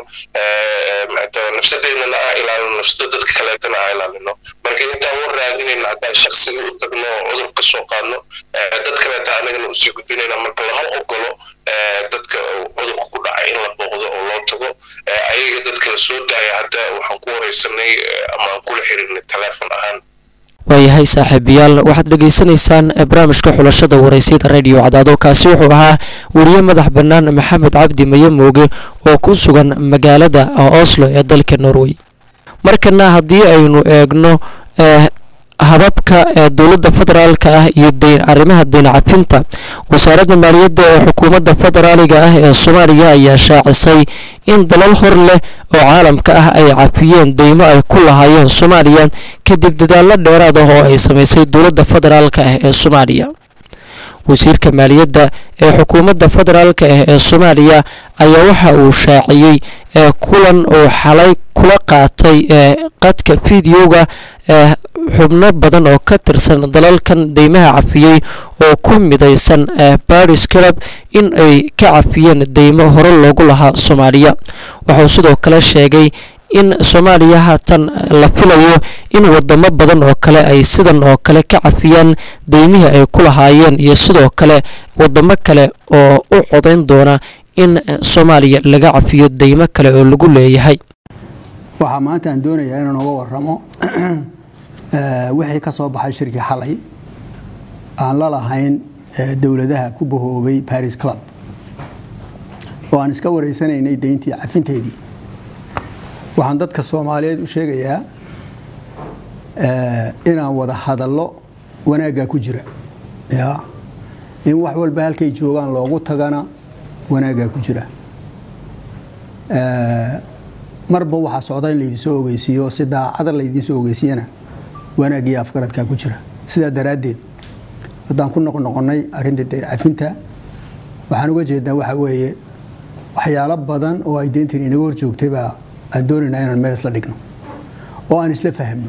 nafsadeennana aan ilaalino nafsada dadka kaleetana aan ilaalino marka intaan war raadinayna haddaan shaksiga u tagno oo cudur ka soo qaadno dad kaleeta anagana usii gudbinayna marka lama ogolo dadka cudurka ku dhacay in la booqdo oo loo tago ayaga dadka la soo daaya hadda waxaan ku wareysanay ama aan kula xirinay teleefon ahaan waayahay saaxiibayaal waxaad dhegaysanaysaan barnaamijka xulashada waraysyada radio cadaado kaasi wuxuu ahaa weriye madax bannaan maxamed cabdi maye mooge oo ku sugan magaalada oslo ee dalka norway markana haddii aynu eegno hababka ee dowladda federaalka ah iyo arrimaha deyn cafinta wasaaradda maaliyadda ee xukuumadda federaaliga ah ee soomaaliya ayaa shaacisay in dalal hor leh oo caalamka ah ay cafiyeen deymo ay ku lahaayeen soomaaliya kadib dadaallo dheeraad ah oo ay samaysay dowladda federaalka ah ee soomaaliya wasiirka maaliyadda ee xukuumadda federaalka ah ee soomaaliya ayaa waxa uu shaaciyey ee kulan uu xalay kula qaatay ee qadka fideoga ee xubno badan oo ka tirsan dalalkan deymaha cafiyey oo ku midaysan baris club in ay ka cafiyeen deymo hore loogu lahaa soomaaliya waxauu sidoo kale sheegay in soomaaliya haatan la filayo in wadamo badan oo kale ay sidan oo kale ka cafiyaan deymihii ay ku lahaayeen iyo sidoo kale wadamo kale oo u codayn doona in soomaaliya laga cafiyo deymo kale oo lagu leeyahay waxaa maanta aan doonayaa inaan uga waramo wixii ka soo baxay shirkii xalay aan la lahayn dowladaha ku bahoobay baris club oo aan iska wareysanaynay deyntii cafinteedii waxaan dadka soomaaliyeed u sheegayaa inaan wada hadallo wanaaggaa ku jira ya in wax walba halkay joogaan loogu tagana wanaaggaa ku jira marba waxaa socda in laydinsoo ogeysiiyo si daacada laydinsoo ogeysiiyana wanaaggiyo afgaradkaa ku jira sidaa daraaddeed haddaan ku noqnoqonnay arrinta deyn cafinta waxaan uga jeednaa waxa weeye waxyaalo badan oo ay deyntan inaga hor joogtay baa aan doonaynaa inaan meel isla dhigno oo aan isla fahamno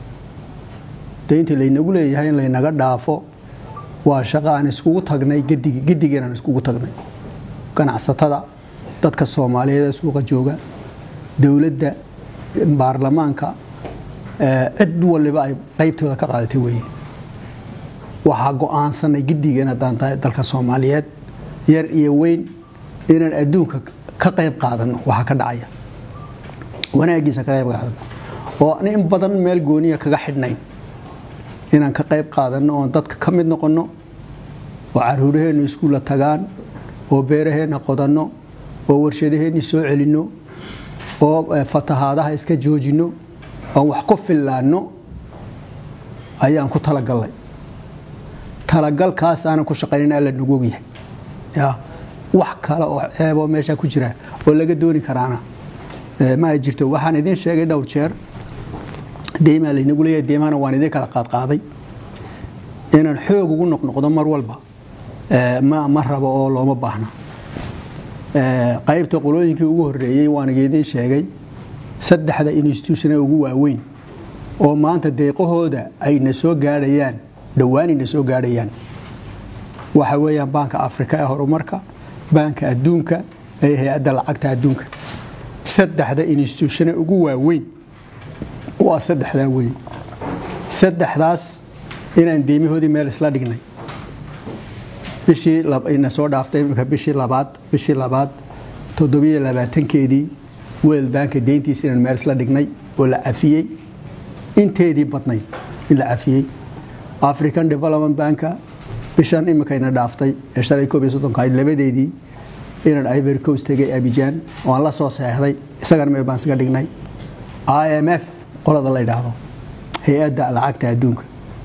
deynta laynagu leeyahay in laynaga dhaafo waa shaqo aan iskugu tagnay gedigeen aan iskugu tagnay ganacsatada dadka soomaaliyeed ee suuqa jooga dowladda baarlamaanka cid waliba ay qaybtooda ka qaadatay weeye waxaa go-aansanay gedigeen haddaan tahay dalka soomaaliyeed yar iyo weyn inaan adduunka ka qayb qaadano waxaa ka dhacaya wanaagiisa ka qayb qaadano oo aan in badan meel gooniya kaga xidhnayn inaan ka qayb qaadano oon dadka ka mid noqonno oo caruuraheennu iskuulla tagaan oo beeraheenna qodanno oo warshadaheenni soo celinno oo fatahaadaha iska joojinno oon wax ku fillaanno ayaan ku talagallay talagalkaas aanan ku shaqaynin alla nagu ogyahay ya wax kale oo ceeboo meeshaa ku jira oo laga dooni karaana ma ay jirto waxaan idiin sheegay dhowr jeer deymaa laynagu leeyahay deymahana waan idiin kala qaadqaaday inaan xoog ugu noqnoqdo mar walba ma rabo oo looma baahna qaybta qolooyinkii ugu horreeyey waan idiin sheegay saddexda institutione ugu waaweyn oo maanta deeqahooda ayna soo gaadhayaan dhowaanayna soo gaadhayaan waxa weeyaan baanka afrika ee horumarka baanka adduunka ee hay-adda lacagta adduunka saddexda institutione ugu waaweyn waa saddexdaa weyn saddexdaas inaan deymahoodii meel isla dhignay bishii ina soo dhaaftay imika bishii labaad bishii labaad toddobiyo labaatankeedii world banka deyntiisa inaan meel isla dhignay oo la cafiyey inteedii badnayd in la cafiyey african development banka bishan iminkayna dhaaftay ee shalay koob iyo soddonka ahayd labadeedii inaan ivory coast tegay abijaan oo aan la soo seexday isagana meel baan isaga dhignay i m f qolada la yidhaahdo hay-adda lacagta adduunka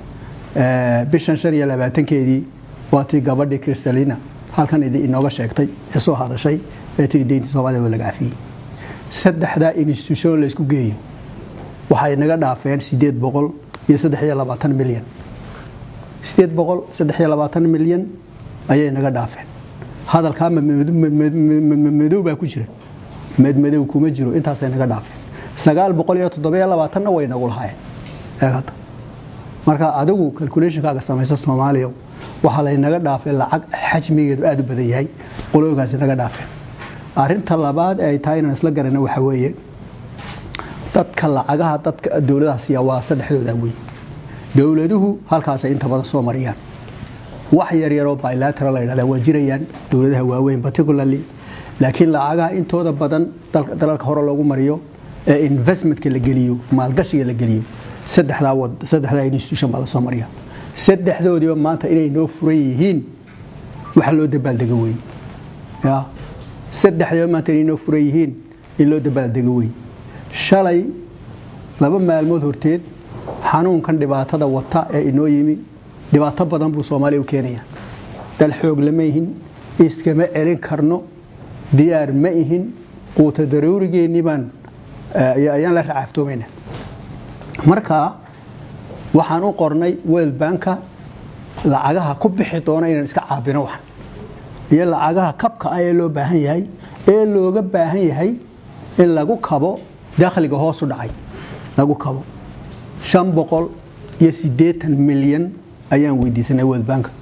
bishan shan iyo labaatankeedii waa tii gabadhii kristalina halkan idi inooga sheegtay ee soo hadashay ee tiri deynta soomaliya waa laga cafiyey saddexdaa institution laysku geeyo waxay naga dhaafeen sideed boqol iyo saddex iyo labaatan milyan sideed boqol saddex iyo labaatan milyan ayay naga dhaafeen hadalkaa madow baa ku jira madmadow kuma jiro intaasay naga dhaafeen sagaal boqol iyo toddobiyo labaatanna way nagu lahaayeen eegada marka adigu calculationkaaga samaysa soomaaliya waxaa laynaga dhaafay lacag xajmigeedu aada u badan yahay qolooyinkaasi naga dhaafeen arinta labaad ee ay tahay inaan isla garana waxa weeye dadka lacagaha dadka dowladaha siiya waa saddexdooda wey dowladuhu halkaasay inta badan soo mariyaan wax yaryaroo bilateral la yidhahda waa jirayaan dowladaha waaweyn particularly laakiin lacagaha intooda badan dalalka hore loogu mariyo ee investmentka la geliyo maalgashiga la geliyo saddexdaa wad saddexdaa institution baa la soo mariya saddexdoodiiba maanta inay noo furan yihiin waxa loo dabaaldego wey ya saddexdiiba maanta inay noo furan yihiin in loo dabaaldego wey shalay laba maalmood horteed xanuunkan dhibaatada wata ee inoo yimi dhibaato badan buu soomaaliya u keenaya dal xoog lama ihin iskama celin karno diyaar ma ihin quuta daruurigeennii baan ayaan la racaftoomayna marka waxaan u qornay world banka lacagaha ku bixi doona inaan iska caabino waxan iyo lacagaha kabka ah ee loo baahan yahay ee looga baahan yahay in lagu kabo dakhliga hoosu dhacay lagu kabo shan boqol iyo siddeetan milyan ayaan weydiisanay world banka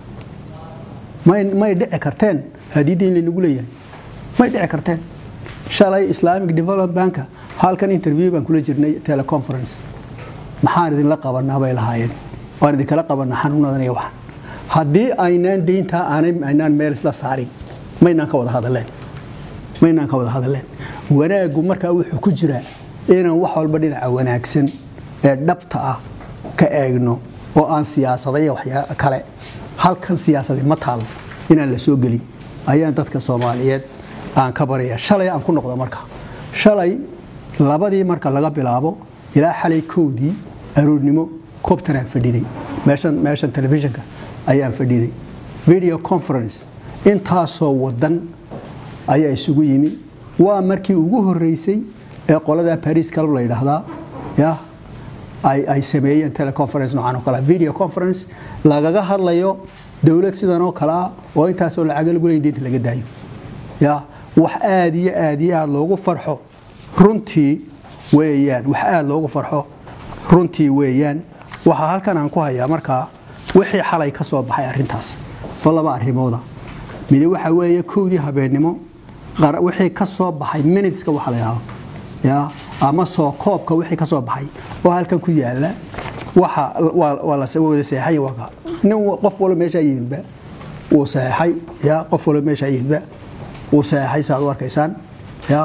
may may dhici karteen hadiidda in laynagu leeyahay may dhici karteen shalay islamic development banka halkan interview baan kula jirnay teleconference maxaan idinla qabanaa bay lahaayeen waan idinkala qabanaa xanuunadan iyo waxan haddii aynaan deyntaa aynaan meel isla saarin maynaan ka wada hadalleen maynaan ka wada hadalleen wanaaggu markaa wuxuu ku jiraa inaan wax walba dhinaca wanaagsan ee dhabta ah ka eegno oo aan siyaasada iyo waxyaa kale halkan siyaasadi ma taalo inaan la soo gelin ayaan dadka soomaaliyeed aan ka baraya shalay aan ku noqdo marka shalay labadii marka laga bilaabo ilaa xalay kowdii aroornimo cobtanaan fadhinay meeshan meeshan telefishinka ayaan fadhinay video conference intaasoo wadan ayaa isugu yimi waa markii ugu horeysay ee qolada paris club la yidhaahdaa ya ay ay sameeyeen teleconference noocan oo kale video conference lagaga hadlayo dowlad sidan oo kale ah oo intaasoo lacaga lagu leeyin diinta laga daayo ya wax aad iyo aad iyo aad loogu farxo runtii weeyaan wax aad loogu farxo runtii weeyaan waxaa halkan aan ku hayaa markaa wixii xalay ka soo baxay arrintaas oo laba arrimooda midi waxa weeye kowdii habeennimo wixii ka soo baxay minuteska waxa la yidhahdo ya ama soo koobka wixii ka soo baxay oo halkan ku yaala waxa waa la wada seexay waa nin qof walba meeshaa yimidba wuu seexay ya qof walba meeshaa yimidba wuu seexay saad u arkaysaan ya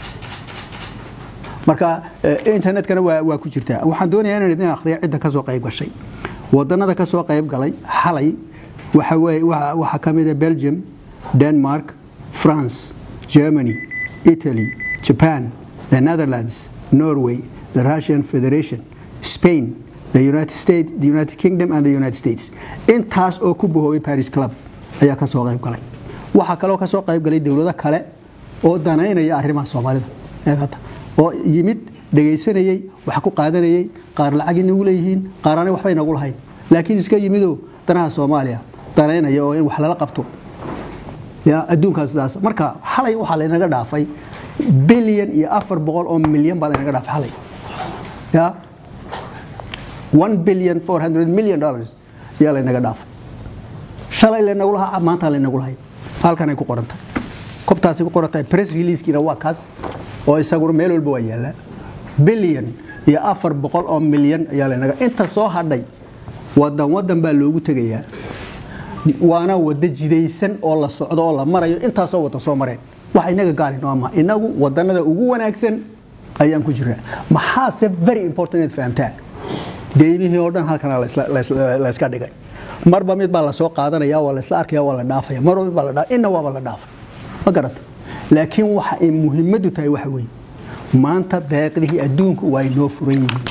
marka internetkana waa ku jirtaa waxaan doonayaa inaan idin akhriyo cidda ka soo qayb gashay wadanada ka soo qayb galay xalay waxa weeye waxaa ka mid ah belgium denmark france germany italy japan the netherlands norway the russian federation spain the united states the united kingdom and the united states intaas oo ku bahoobay paris club ayaa ka soo qayb galay waxaa kaloo ka soo qayb galay dowlado kale oo danaynaya arrimaha soomaalida eegata oo yimid dhegaysanayey wax ku qaadanayey qaar lacag inagu leeyihiin qaar aanay waxba inagu lahayn laakiin iska yimidoo danaha soomaaliya danaynaya oo in wax lala qabto ya adduunkaas sidaas marka xalay waxaa laynaga dhaafay bilyan iyo afar boqol oo milyan baa laynaga dhaafay xalay ya one billion four hundred million dollars ayaa laynaga dhaafay shalay laynagu lahaa maanta laynagu lahay halkanay ku qorantahay kobtaasay ku qorantahay press releasekiina waa kaas oo isaguna meel walba waa yaallaa bilyan iyo afar boqol oo milyan ayaa laynaga inta soo hadhay wadan wadan baa loogu tegayaa waana wada jidaysan oo la socdo oo la marayo intaasoo wadan soo mareen wax inaga gaari nooma inagu wadanada ugu wanaagsan ayaan ku jiraa maxaase very important inaad fahamtaa deymihii oo dhan halkana layska dhigay marba mid baa lasoo qaadanaya waa laisla arkaya waa la dhaafaya marba mid baa la dhaafaya inna waaba la dhaafay ma garata laakiin waxa ay muhiimadu tahay waxa weeye maanta deeqdihii adduunku waa inoo furan yihiin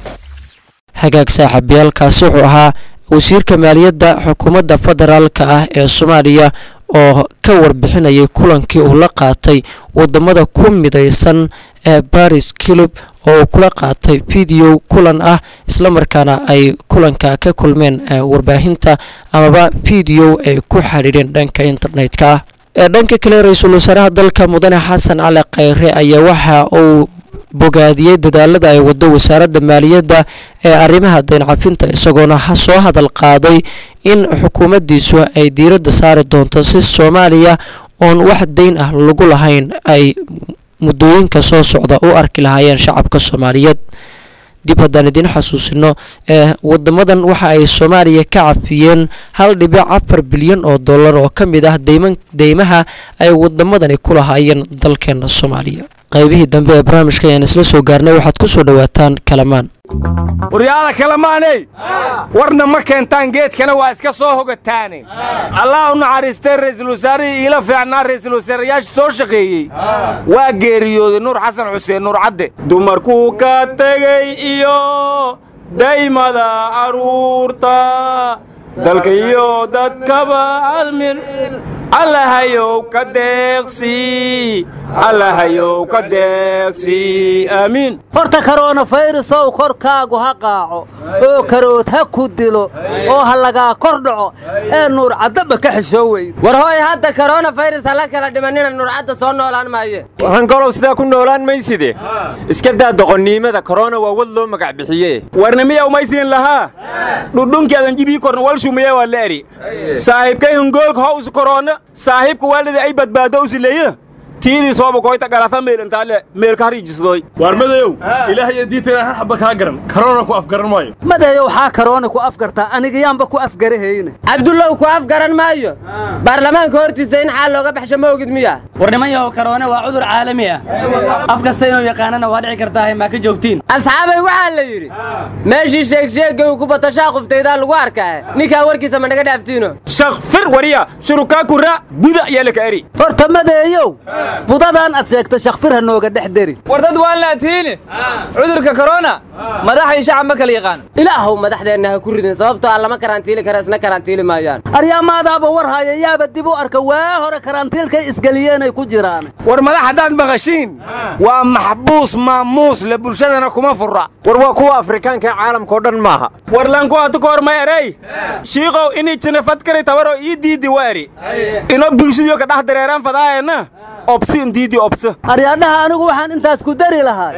hagaag saaxiibayaalkaasi wuxuu ahaa wasiirka maaliyadda xukuumadda federaalka ah ee soomaaliya oo ka warbixinayay kulankii uu la qaatay wadamada ku midaysan ee baris kilub oo uu kula qaatay video kulan ah islamarkaana ay kulanka ka kulmeen warbaahinta amaba video ay ku xidhiidheen dhanka internetka ah ee dhanka kale ra-iisul wasaaraha dalka mudane xasan cali khayre ayaa waxa uu bogaadiyey dadaalada ay wado wasaaradda maaliyadda ee arrimaha dayncafinta isagoona soo hadal qaaday in xukuumaddiisu ay diiradda saari doonto si soomaaliya oon wax dayn ah lagu lahayn ay muddooyinka soo socda u arki lahaayeen shacabka soomaaliyeed dib haddaan idiin xasuusino ee wadamadan waxa ay soomaaliya ka cafiyeen hal dhibic afar bilyan oo dollar oo ka mid ah deymaha ay wadamadani ku lahaayeen dalkeena soomaaliya qaybihii dambe ee barnaamijka ayaan isla soo gaarnay waxaad ku soo dhowaataan kalamaan waryaada kalamaaney warna ma keentaan geedkana waa iska soo hogataane allah u naxariistay ra'iisul wasaarihii iila fiicnaa ra'iisul wasaarayaasha soo shaqeeyey waa geeriyooday nuur xasan xuseen nuur cadde dumarkuu ka tegey iyo daymada carruurta dalka iyo dadkaba almir allahayow ka deeqsii allahayow ka deeqsii aamiin horta koronafayrusow korkaagu ha qaaco oo karood ha ku dilo oo ha lagaa kor dhaco ee nuur caddaba ka xishoo weyn war hooy hadda koronafayras hala kala dhimanina nuurcadda soo noolaan maaye waxaangolow sidaa ku noolaan mayside iska daa doqonniimada korona waa wad loo magac bixiye warnimiyaw maysiin lahaa dhudhunkeedan jibii korna wal shumiye waa la eri saaxiibkay hungoolka hows korona saaxiibka waalida ay badbaado usileeya tiidii sooba koyta galafa meelantaale meelka hariijisdoy waar madayow ilaahay diintayna hal xabba kaa garan karoona ku afgaran maayo madayow waxaa karoona ku afgartaa anigayaanba ku afgarahayne cabdullow ku afgaran maayo baarlamaanka hortiisa in xaal looga baxsho ma ogid miya war nimanyahow karoone waa cudur caalami ah af kasta inuu yaqaanana waa dhici kartaahay maa ka joogtiin asxaabay waxaa la yidhi meeshii sheegsheegga uu ku bato shaaquftaydaan lagu arkaa ninkaa warkiisa ma naga dhaaftiino shakfir wariya shurukaa kura buda ayaa laka eri horta madeeyow budadaan ad sheegta shakfir ha nooga dhex deri war dad waan laatiini cudurka korona madax iyo shacab ma kala yaqaan ilaahow madaxdeenna ha ku ridin sababtoo aan lama karantiili kara isna karantiili maayaan aryaamaadaaba war haya yaaba dib u arka waa hore karantiilkay isgeliyeenay ku jiraan war madax haddaad maqashiin waa maxbuus maamuus le bulshadana kuma fura war waa kuwa afrikaanka ee caalamkao dhan maaha war lanku hatu ka horma erey shiiqow inii jinafadkari tabaroo ii diidi wa eri ino bulshadiyo ka dhex dareeraan fadaayana obsin diidi obsa aryaadhaha anigu waxaan intaas ku dari lahaa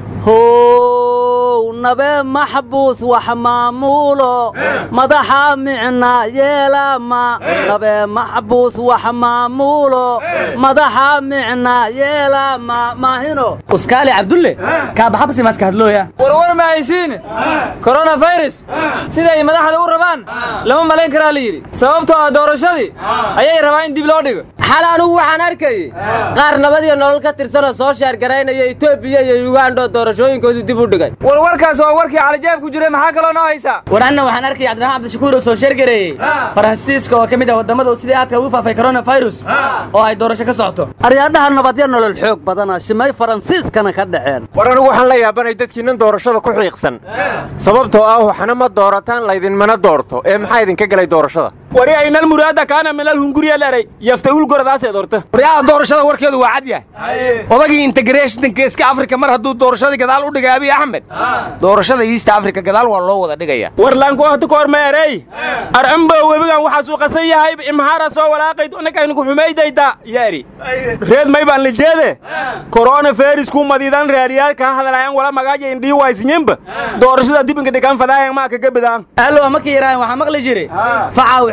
how nabee maxbuus wax maamuulo madaxa micna yeelama nabee maxbuus wax maamuulo madaxa micna yeelama maahino uskaali cabdulle kaabaxabsi maska hadlooya warwar ma haysiin koronafayras siday madaxda u rabaan lama malayn karaa la yidhi sababtoo ah doorashadii ayay rabaa in dib loo dhigo xal anugu waxaan arkayey qaar nabadiyo nolol ka tirsanoo soo sheergaraynaya etoobiya iyo yugandho doorashooyinkoodu dib u dhigay war warkaas waa warkii calijaab ku jiray maxaa kaloo noo haysaa war anna waxaan arkaya cabdiraxmaan cabdishakuur oo soo sheergareeyey faransiiska oo ka mid ah waddamada sidii aadka ugu faafay koronafirus oo ay doorasho ka socoto aryaadhaha nabadyo nolol xoog badana shimay faransiiskana ka dhaceen war anigu waxaan la yaabanay dadkiinnan doorashada ku xiiqsan sababtoo ah waxna ma doorataan laydinmana doorto ee maxaa idinka galay doorashada wari aynal muraada kaana minal hunguriya leray yaftawul goradaaseed horta waryaha doorashada warkeedu waa cad yahay odagii integrationka iska afrika mar hadduu doorashadii gadaal u dhigay abiy axmed doorashada east africa gadaal waa loo wada dhigaya war laanku hata ka hor meerey arcambo webigan waxaasuu qasan yahay imhaara soo walaaqayd ninkaaynu ku xumaydayda yaari reed may baan lijeede korona feris ku madiidan reeriyaal ka hadalayan wala magaaja indhii waysinyinba doorashada dibinka dhigan fadaayan maa kaga bidaan ahlo ma ka yaraan waxaa maqli jiray facaa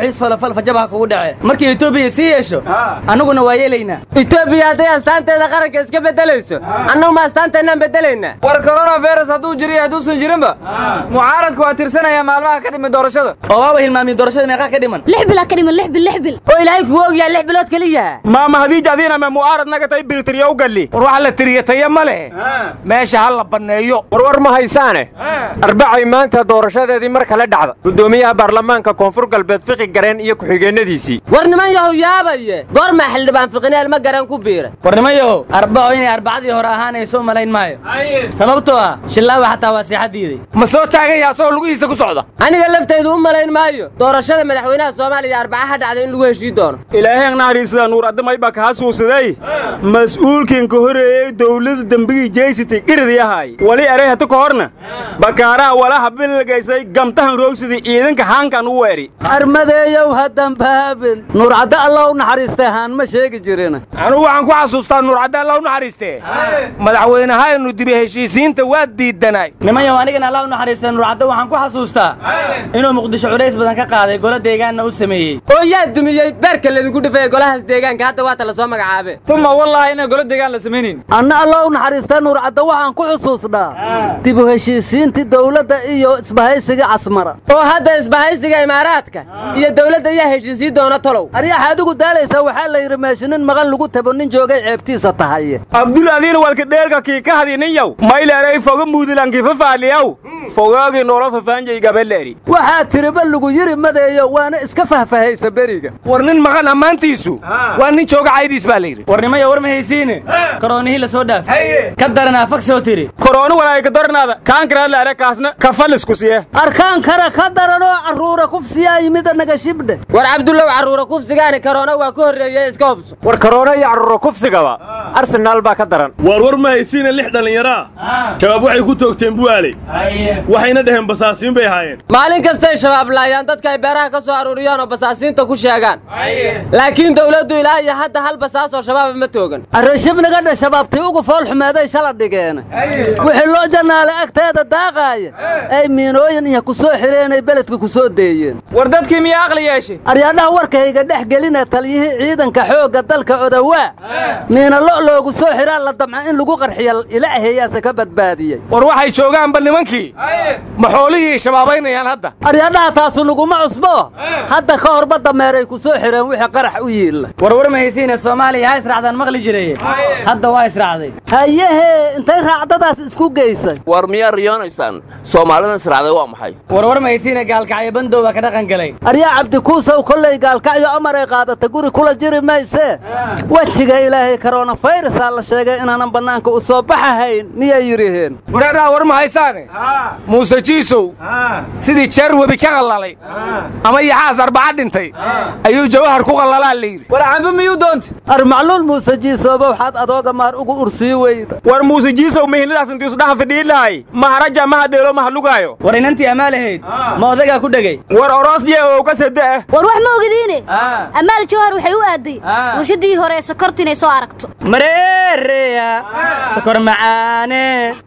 wixii falafal fajabaha kugu dhace markii etoobiya sii yeesho annaguna waa yeelaynaa etoobiya hadday astaanteeda qaranka iska beddelayso annagu ma astaanteennaan beddelaynaa war coronavirus hadduu jiro iyo hadduusan jirinba mucaaradku waa tirsanaya maalmaha ka dhiman doorashada oo waaba hilmaamiye doorashada meeqa ka dhiman lix bil ha ka dhiman lix bil lix bil oo ilaahay kugu ogyahay lix bilood keliya maama hadiij adiina ma mu'aarad naga tay biltiriyo u galli war waxa la tiriya taya ma leh meesha ha la banneeyo warwar ma haysaane arbacay maanta doorashadeedii mar kale dhacda guddoomiyaha baarlamaanka koonfur galbeed fiqi gareen iyo ku-xigeenadiisii war niman yahow yaabaye goormaa xildhibaan fiqineel ma garan ku biira war niman yahow arbaco inay arbacadii hore ahaanayso malayn maayo sababtoo ah shillaawa xataa waa seexa diiday ma soo taagan yaha asagoo lugihiisa ku socda aniga laftaydu u malayn maayo doorashada madaxweynaha soomaaliya arbaca ha dhacda in lagu heshii doono ilaahay naxariisada nuur addamay baa kaa suusaday mas-uulkiin ka horeeyey dowladda dembigii jeysitay dhiridiyahay wali eray hata ka horna bakaaraha walaha bilgaysay gamtahan roogsidii ciidanka haankan u weeri armadeeyow hadanbaabin nuurcadde alla u naxariistay haan ma sheegi jirin anugu waxaan ku xasuustaa nuurcadde alla u naxariistee madaxweynehaynu dibi heshiisiinta waa diidanay nimanyaw anigana alla u naxariistay nuurcadde waxaan ku xasuustaa inuu muqdisho culays badan ka qaaday golo deegaanna u sameeyey oo yaa dumiyey beerka ladinku dhifay golahaas deegaanka hadda waata la soo magacaabe tuma wallaahi inaan golo deegaan la samaynin anna alla u naxariistay nuurcadde waxaan ku xusuusnaa dib u heshiisiintii dowladda iyo isbahaysiga casmara oo hadda isbahaysiga imaaraadka iyo dowladda ayaa heshiisii doona tolow aryaxa adigu daalaysaa waxaa la yidhi meeshinin maqan lagu tabo nin joogay ceebtiisa tahay abdul adiin walka dheelka kii ka hadiniyow mayleeray foga muudilankii fafaaliyaw fogaagii noola fafaanjay gabaleeri waxaa tiriba lagu yiri madeeyo waana iska fahfahaysa beriga war nin maqan ammaantiisu waa nin jooga caydiis baa la yidhi war nimaya war ma haysiine koroonihii la soo dhaaf ka daranaa fagsoo tiri korona walaay ka daranaada kaan karaa la arakaasna kafalisku siye arkaan kara ka daranoo carruura kufsiyaa yimida naga shibdhe war cabdullow carruura kufsigaani karoona waa ka horreeye iska hubso war karoona iyo carruura kufsigaba arsenaal baa ka daran waar war ma haysiina lix dhallinyaraa shabaab waxay ku toogteen bu'aaley waxayna dhaheen basaasiin bay ahaayeen maalin kastay shabaab laayaan dadka ay beeraha ka soo aruuriyaan oo basaasiinta ku sheegaan laakiin dowladdu ilaa iyo hadda hal basaasoo shabaaba ma toogan arrashibniga dha shabaabtii ugu fool xumeeday shala dhigeen wixii loo jannaale agteeda daaqaaya ay miinooyin iyo ku soo xireenay beledka ku soo deeyeen war dadkii miyaa aqli yeeshay aryaadhaha warkayga dhex gelinee taliyihii ciidanka xoogga dalka odawaa miina lo loogu soo xiraa la damca in lagu qarxiyo ilaahayaase ka badbaadiyey war waxay joogaanba nimankii ma xoolihii shabaabaynayaan hadda aryaadhaha taasu laguma cusbo hadda ka horba dameeray ku soo xireen wixii qarax u yiilla war war ma haysiine soomaaliya ha israacdaan maqli jireye hadda waa israacday hayehee intay raacdadaas isku geysay war miyaa riyoonaysaan soomaalidan israacday waa maxay war war ma haysiine gaalkacyo bandow baa ka dhaqan galay aryaa cabdikuusow kollay gaalkacyo amaray qaadata guri kula jiri maysee wejiga ilaahay koronafayrasaa la sheegay inaanan bannaanka u soo baxahayn miyay yidhiheen wareeraha war ma haysaane muuse jiisow sidii jeer webi ka qallalay ama yaxaas arbaca dhintay ayuu jawahar ku qallalaa la yidhi war cambe miyuu doontay armacluul muuse jiisooba waxaad adooga maar ugu ursii weyda war muuse jiisow mihinadaas intii isudhaha fidhiilahay maharaja maha dheelo maha lugaayo war inantii amaalahayd ma odagaa ku dhegay war oroosye oo ka sade ah war wax ma ogdiine amaal jawhar waxay u aaday bulshadii hore ee sokorta inay soo aragto mareereya sokor macaane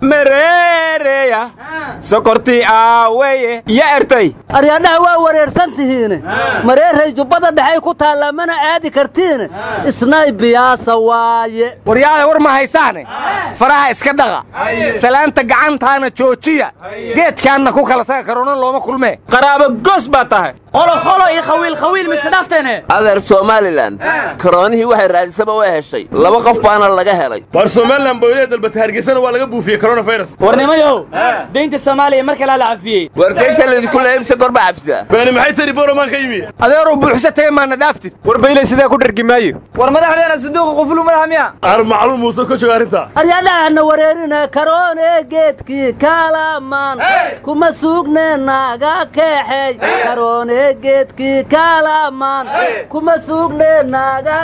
mareereya sokortii aaweye ya ertay aryaadhaha waa wareersan tihiine mareeray jubbada dhexay ku taallaa mana aadi kartiine isnay biyaasa waaye waryaada war ma haysaane faraha iska dhaqa salaanta gacantaana joojiya geedkaanna ku kala taga karoona looma kulmee qaraaba gos baa tahay qoloqolo iyo khawiil khawiil ma iska dhaafteene adeer somalilan karoonihii waxay raadisaba way heshay laba qof baana laga helay war somalilan bawdee dalbata hargeysana waa laga buufiyey coronavirus war nimayow deynta soomaaliya mar kalaa la cafiyey war deynta laydinku leeya mise gorba cafsidaa bani maxay tari boromaan ka yimi adeeruu buuxsa tagay maana dhaaftid war baylay sidaa ku dhargi maayo war madaxdeena sanduuqa qufulu madaxa miya ar macluum muuse ka jooga arrinta aryaadhahana wareerina karoone geedkii kaalamaan kuma suugne naaga keexey karoone geedkii kaalamaan kuma suugne naaga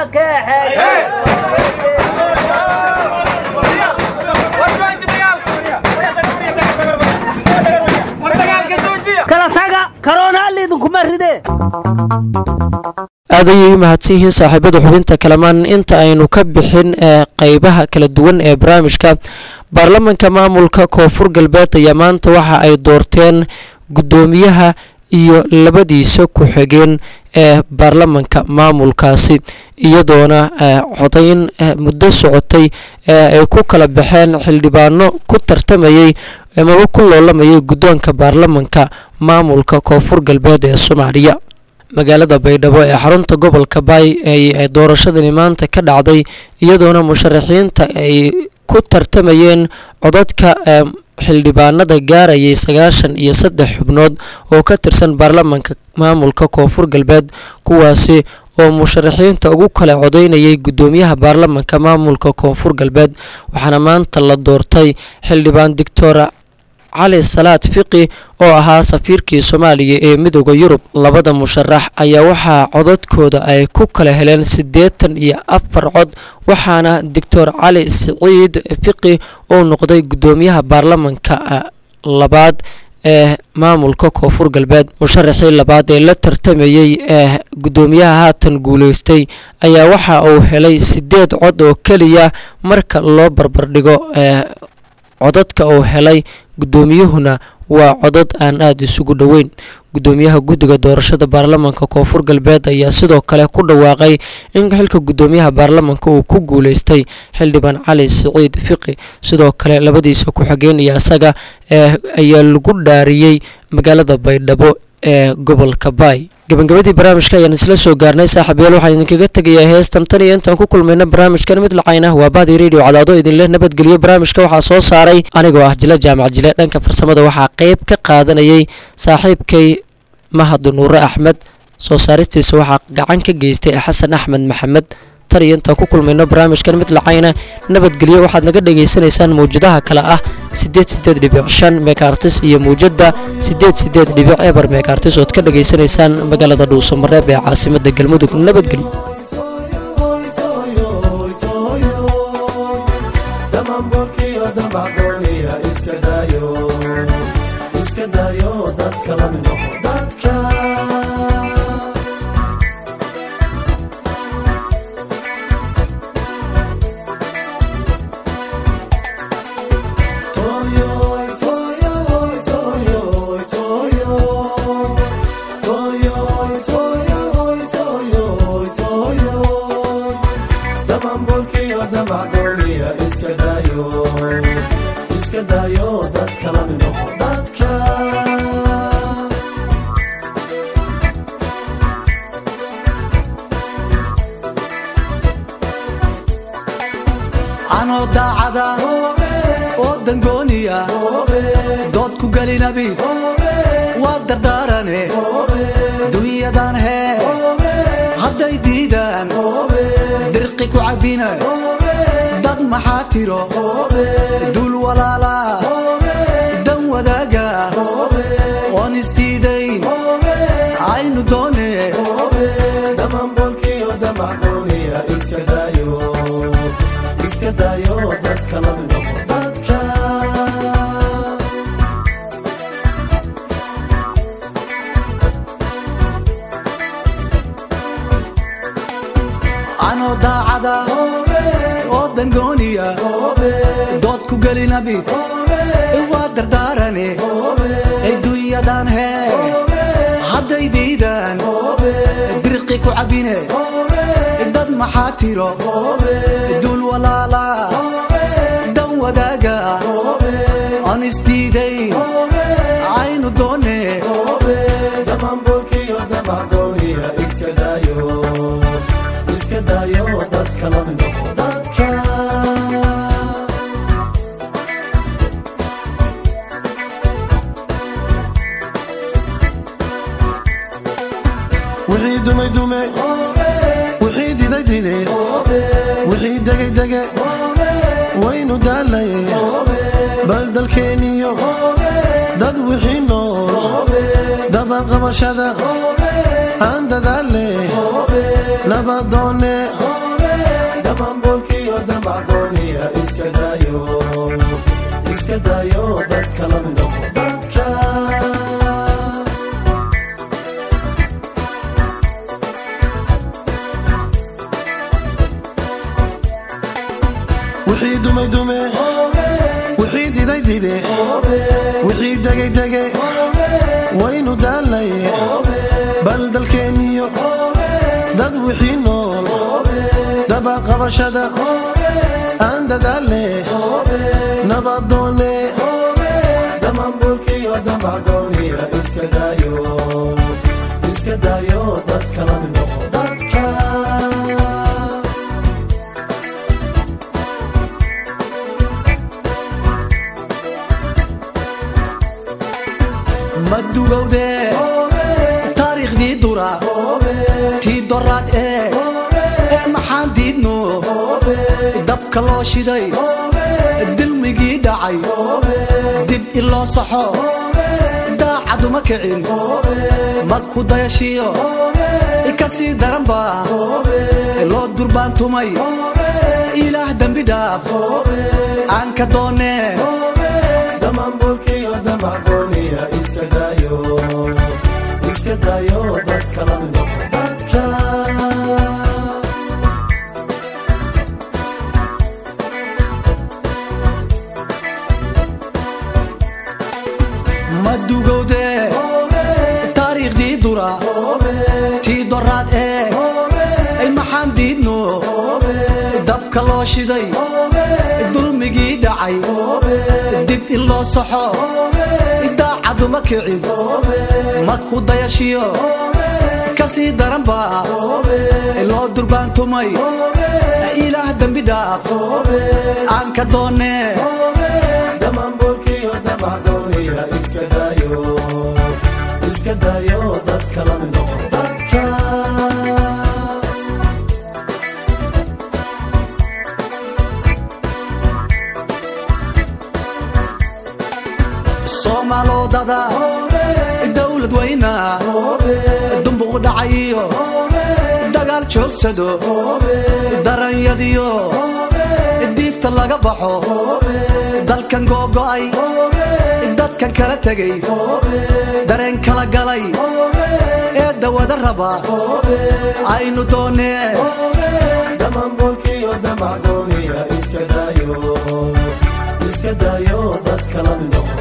keexey kala taga karoona alliidinkuma ridee aad ayay u mahadsan yihiin saaxiibada xubinta kalamaan inta aynu ka bixin ee qeybaha kala duwan ee barnaamijka baarlamanka maamulka koonfur galbeed ayaa maanta waxa ay doorteen guddoomiyaha iyo labadiisa ku-xigeen ee baarlamanka maamulkaasi iyadoona codayn muddo socotay ee ay ku kala baxeen xildhibaano ku tartamayey amaba ku loolamayay guddoonka baarlamanka maamulka koonfur galbeed ee soomaaliya magaalada baydhabo ee xarunta gobolka baay ay doorashadani maanta ka dhacday iyadoona musharaxiinta ay ku tartamayeen codadka xildhibaanada gaarayay sagaashan iyo saddex xubnood oo ka tirsan baarlamanka maamulka koonfur galbeed kuwaasi oo musharaxiinta ugu kala codeynayay guddoomiyaha baarlamanka maamulka koonfur galbeed waxaana maanta la doortay xildhibaan doctor cali salaad fiqi oo ahaa safiirkii soomaaliya ee midooda yurub labada musharax ayaa waxaa codadkooda ay ku kala heleen siddeetan iyo afar cod waxaana doctor cali siciid fiqi uu noqday guddoomiyaha baarlamanka labaad ee maamulka koonfur galbeed musharaxii labaad ee la tartamayey ee guddoomiyaha haatan guuleystay ayaa waxa uu helay siddeed cod oo keliya marka loo barbardhigo ee codadka uu helay guddoomiyuhuna waa codad aan aada isugu dhoweyn guddoomiyaha guddiga doorashada baarlamanka koonfur galbeed ayaa sidoo kale ku dhawaaqay in xilka guddoomiyaha baarlamanka uu ku guuleystay xildhibaan cali siciid fiqi sidoo kale labadiisa ku-xigeenaya isaga ee ayaa lagu dhaariyey magaalada baydhabo ee gobolka baay gabagabadii barnaamijka ayaan isla soo gaarnay saaxiibayaal waxaan idinkaga tegayaa heestan tan iyo intaan ku kulmayna barnaamijkan mid lacayna waa bahdi radio cadaado idinleh nabadgelyo barnaamijka waxaa soo saaray anigoo ah jile jaamac jile dhanka farsamada waxaa qeyb ka qaadanayay saaxiibkay mahad nuure axmed soo saaristiisa waxaa gacan ka geystay xasan axmed maxamed tan iyo intaan ku kulmayno barnaamijkan mid lacayna nabadgelyo waxaad naga dhagaysanaysaan mawjadaha kale ah sideed sideed dhibic shan meekartis iyo mawjada sideed sideed dhibic eber meekartis ood ka dhagaysanaysaan magaalada dhuuso mareeb ee caasimada galmudug nabadgelyo anoo daacada oo dangooniya dood ku gelinabi waa dardaarane dunyadan hee hadday diidaan dirqi ku cabbina dad maxaa tiro dul walaala dan wadaaga oon isdiidayn aynu doone iska dayo dadka la mid noqo dadka anoo daacada oo dangooniya dood ku gelinabi waa dardaarane adduunyadan hee hadday diidaan dirqi ku cabbine dad maxaa tiro dul walaala dan wadaaga aan isdiidayn aynu doone iska dayo dadka la mid noqo dadka wixii dumay dume wixii diday dide wixii degay dege waynu daalaye bal dalkeeniyo dad wixii nool dabaqabashada aan dadaale nabadoone dabambolkiyo damacdooniya iska dayo iska dayo dadka la mid noqo dadka wixii dumay dume wixii diday dide wixii degay dege waynu daalaye bal dalkeeniyo wixii nool dabaqabashada aan dadaale nabadoone damamburkiyo damagooniya iska daayo iska daayo dadka la mid noqo dadka madugowde taariikhdii dura tii doraad ee ee maxaan diidno dabka loo shiday dilmigii dhacay dib iloo saxo daacaduma kicin mag ku dayashiyo ka sii daranba loo durbaantumay ilaah dembi dhaaf aan ka doonee damamburkiyo damagooniya iska daayo iska daayo dadka la mid noqo dadka madugowde taariikhdii dura tii doraad ee ay maxaan diidno dabka loo shiday dulmigii dhacay dib in loo saxo daacaduma kicin mag ku dayashiyo ka sii daranba loo durbaantumay ilaah dembi dhaaf aan ka doonee damamburkiyo damagooniya iska daayo iska daayo dadka la mid noqo dadka soomaalodada dowlad weyna dumbuq dhacayiyo dagaal joogsado daranyadiyo diifta laga baxo dalkan googo'ay dadkan kala tegay dareen kala galay ee dawada raba aynu doonee damamburkiyo damagooniya iska daayo iska daayo dadka la mid noqo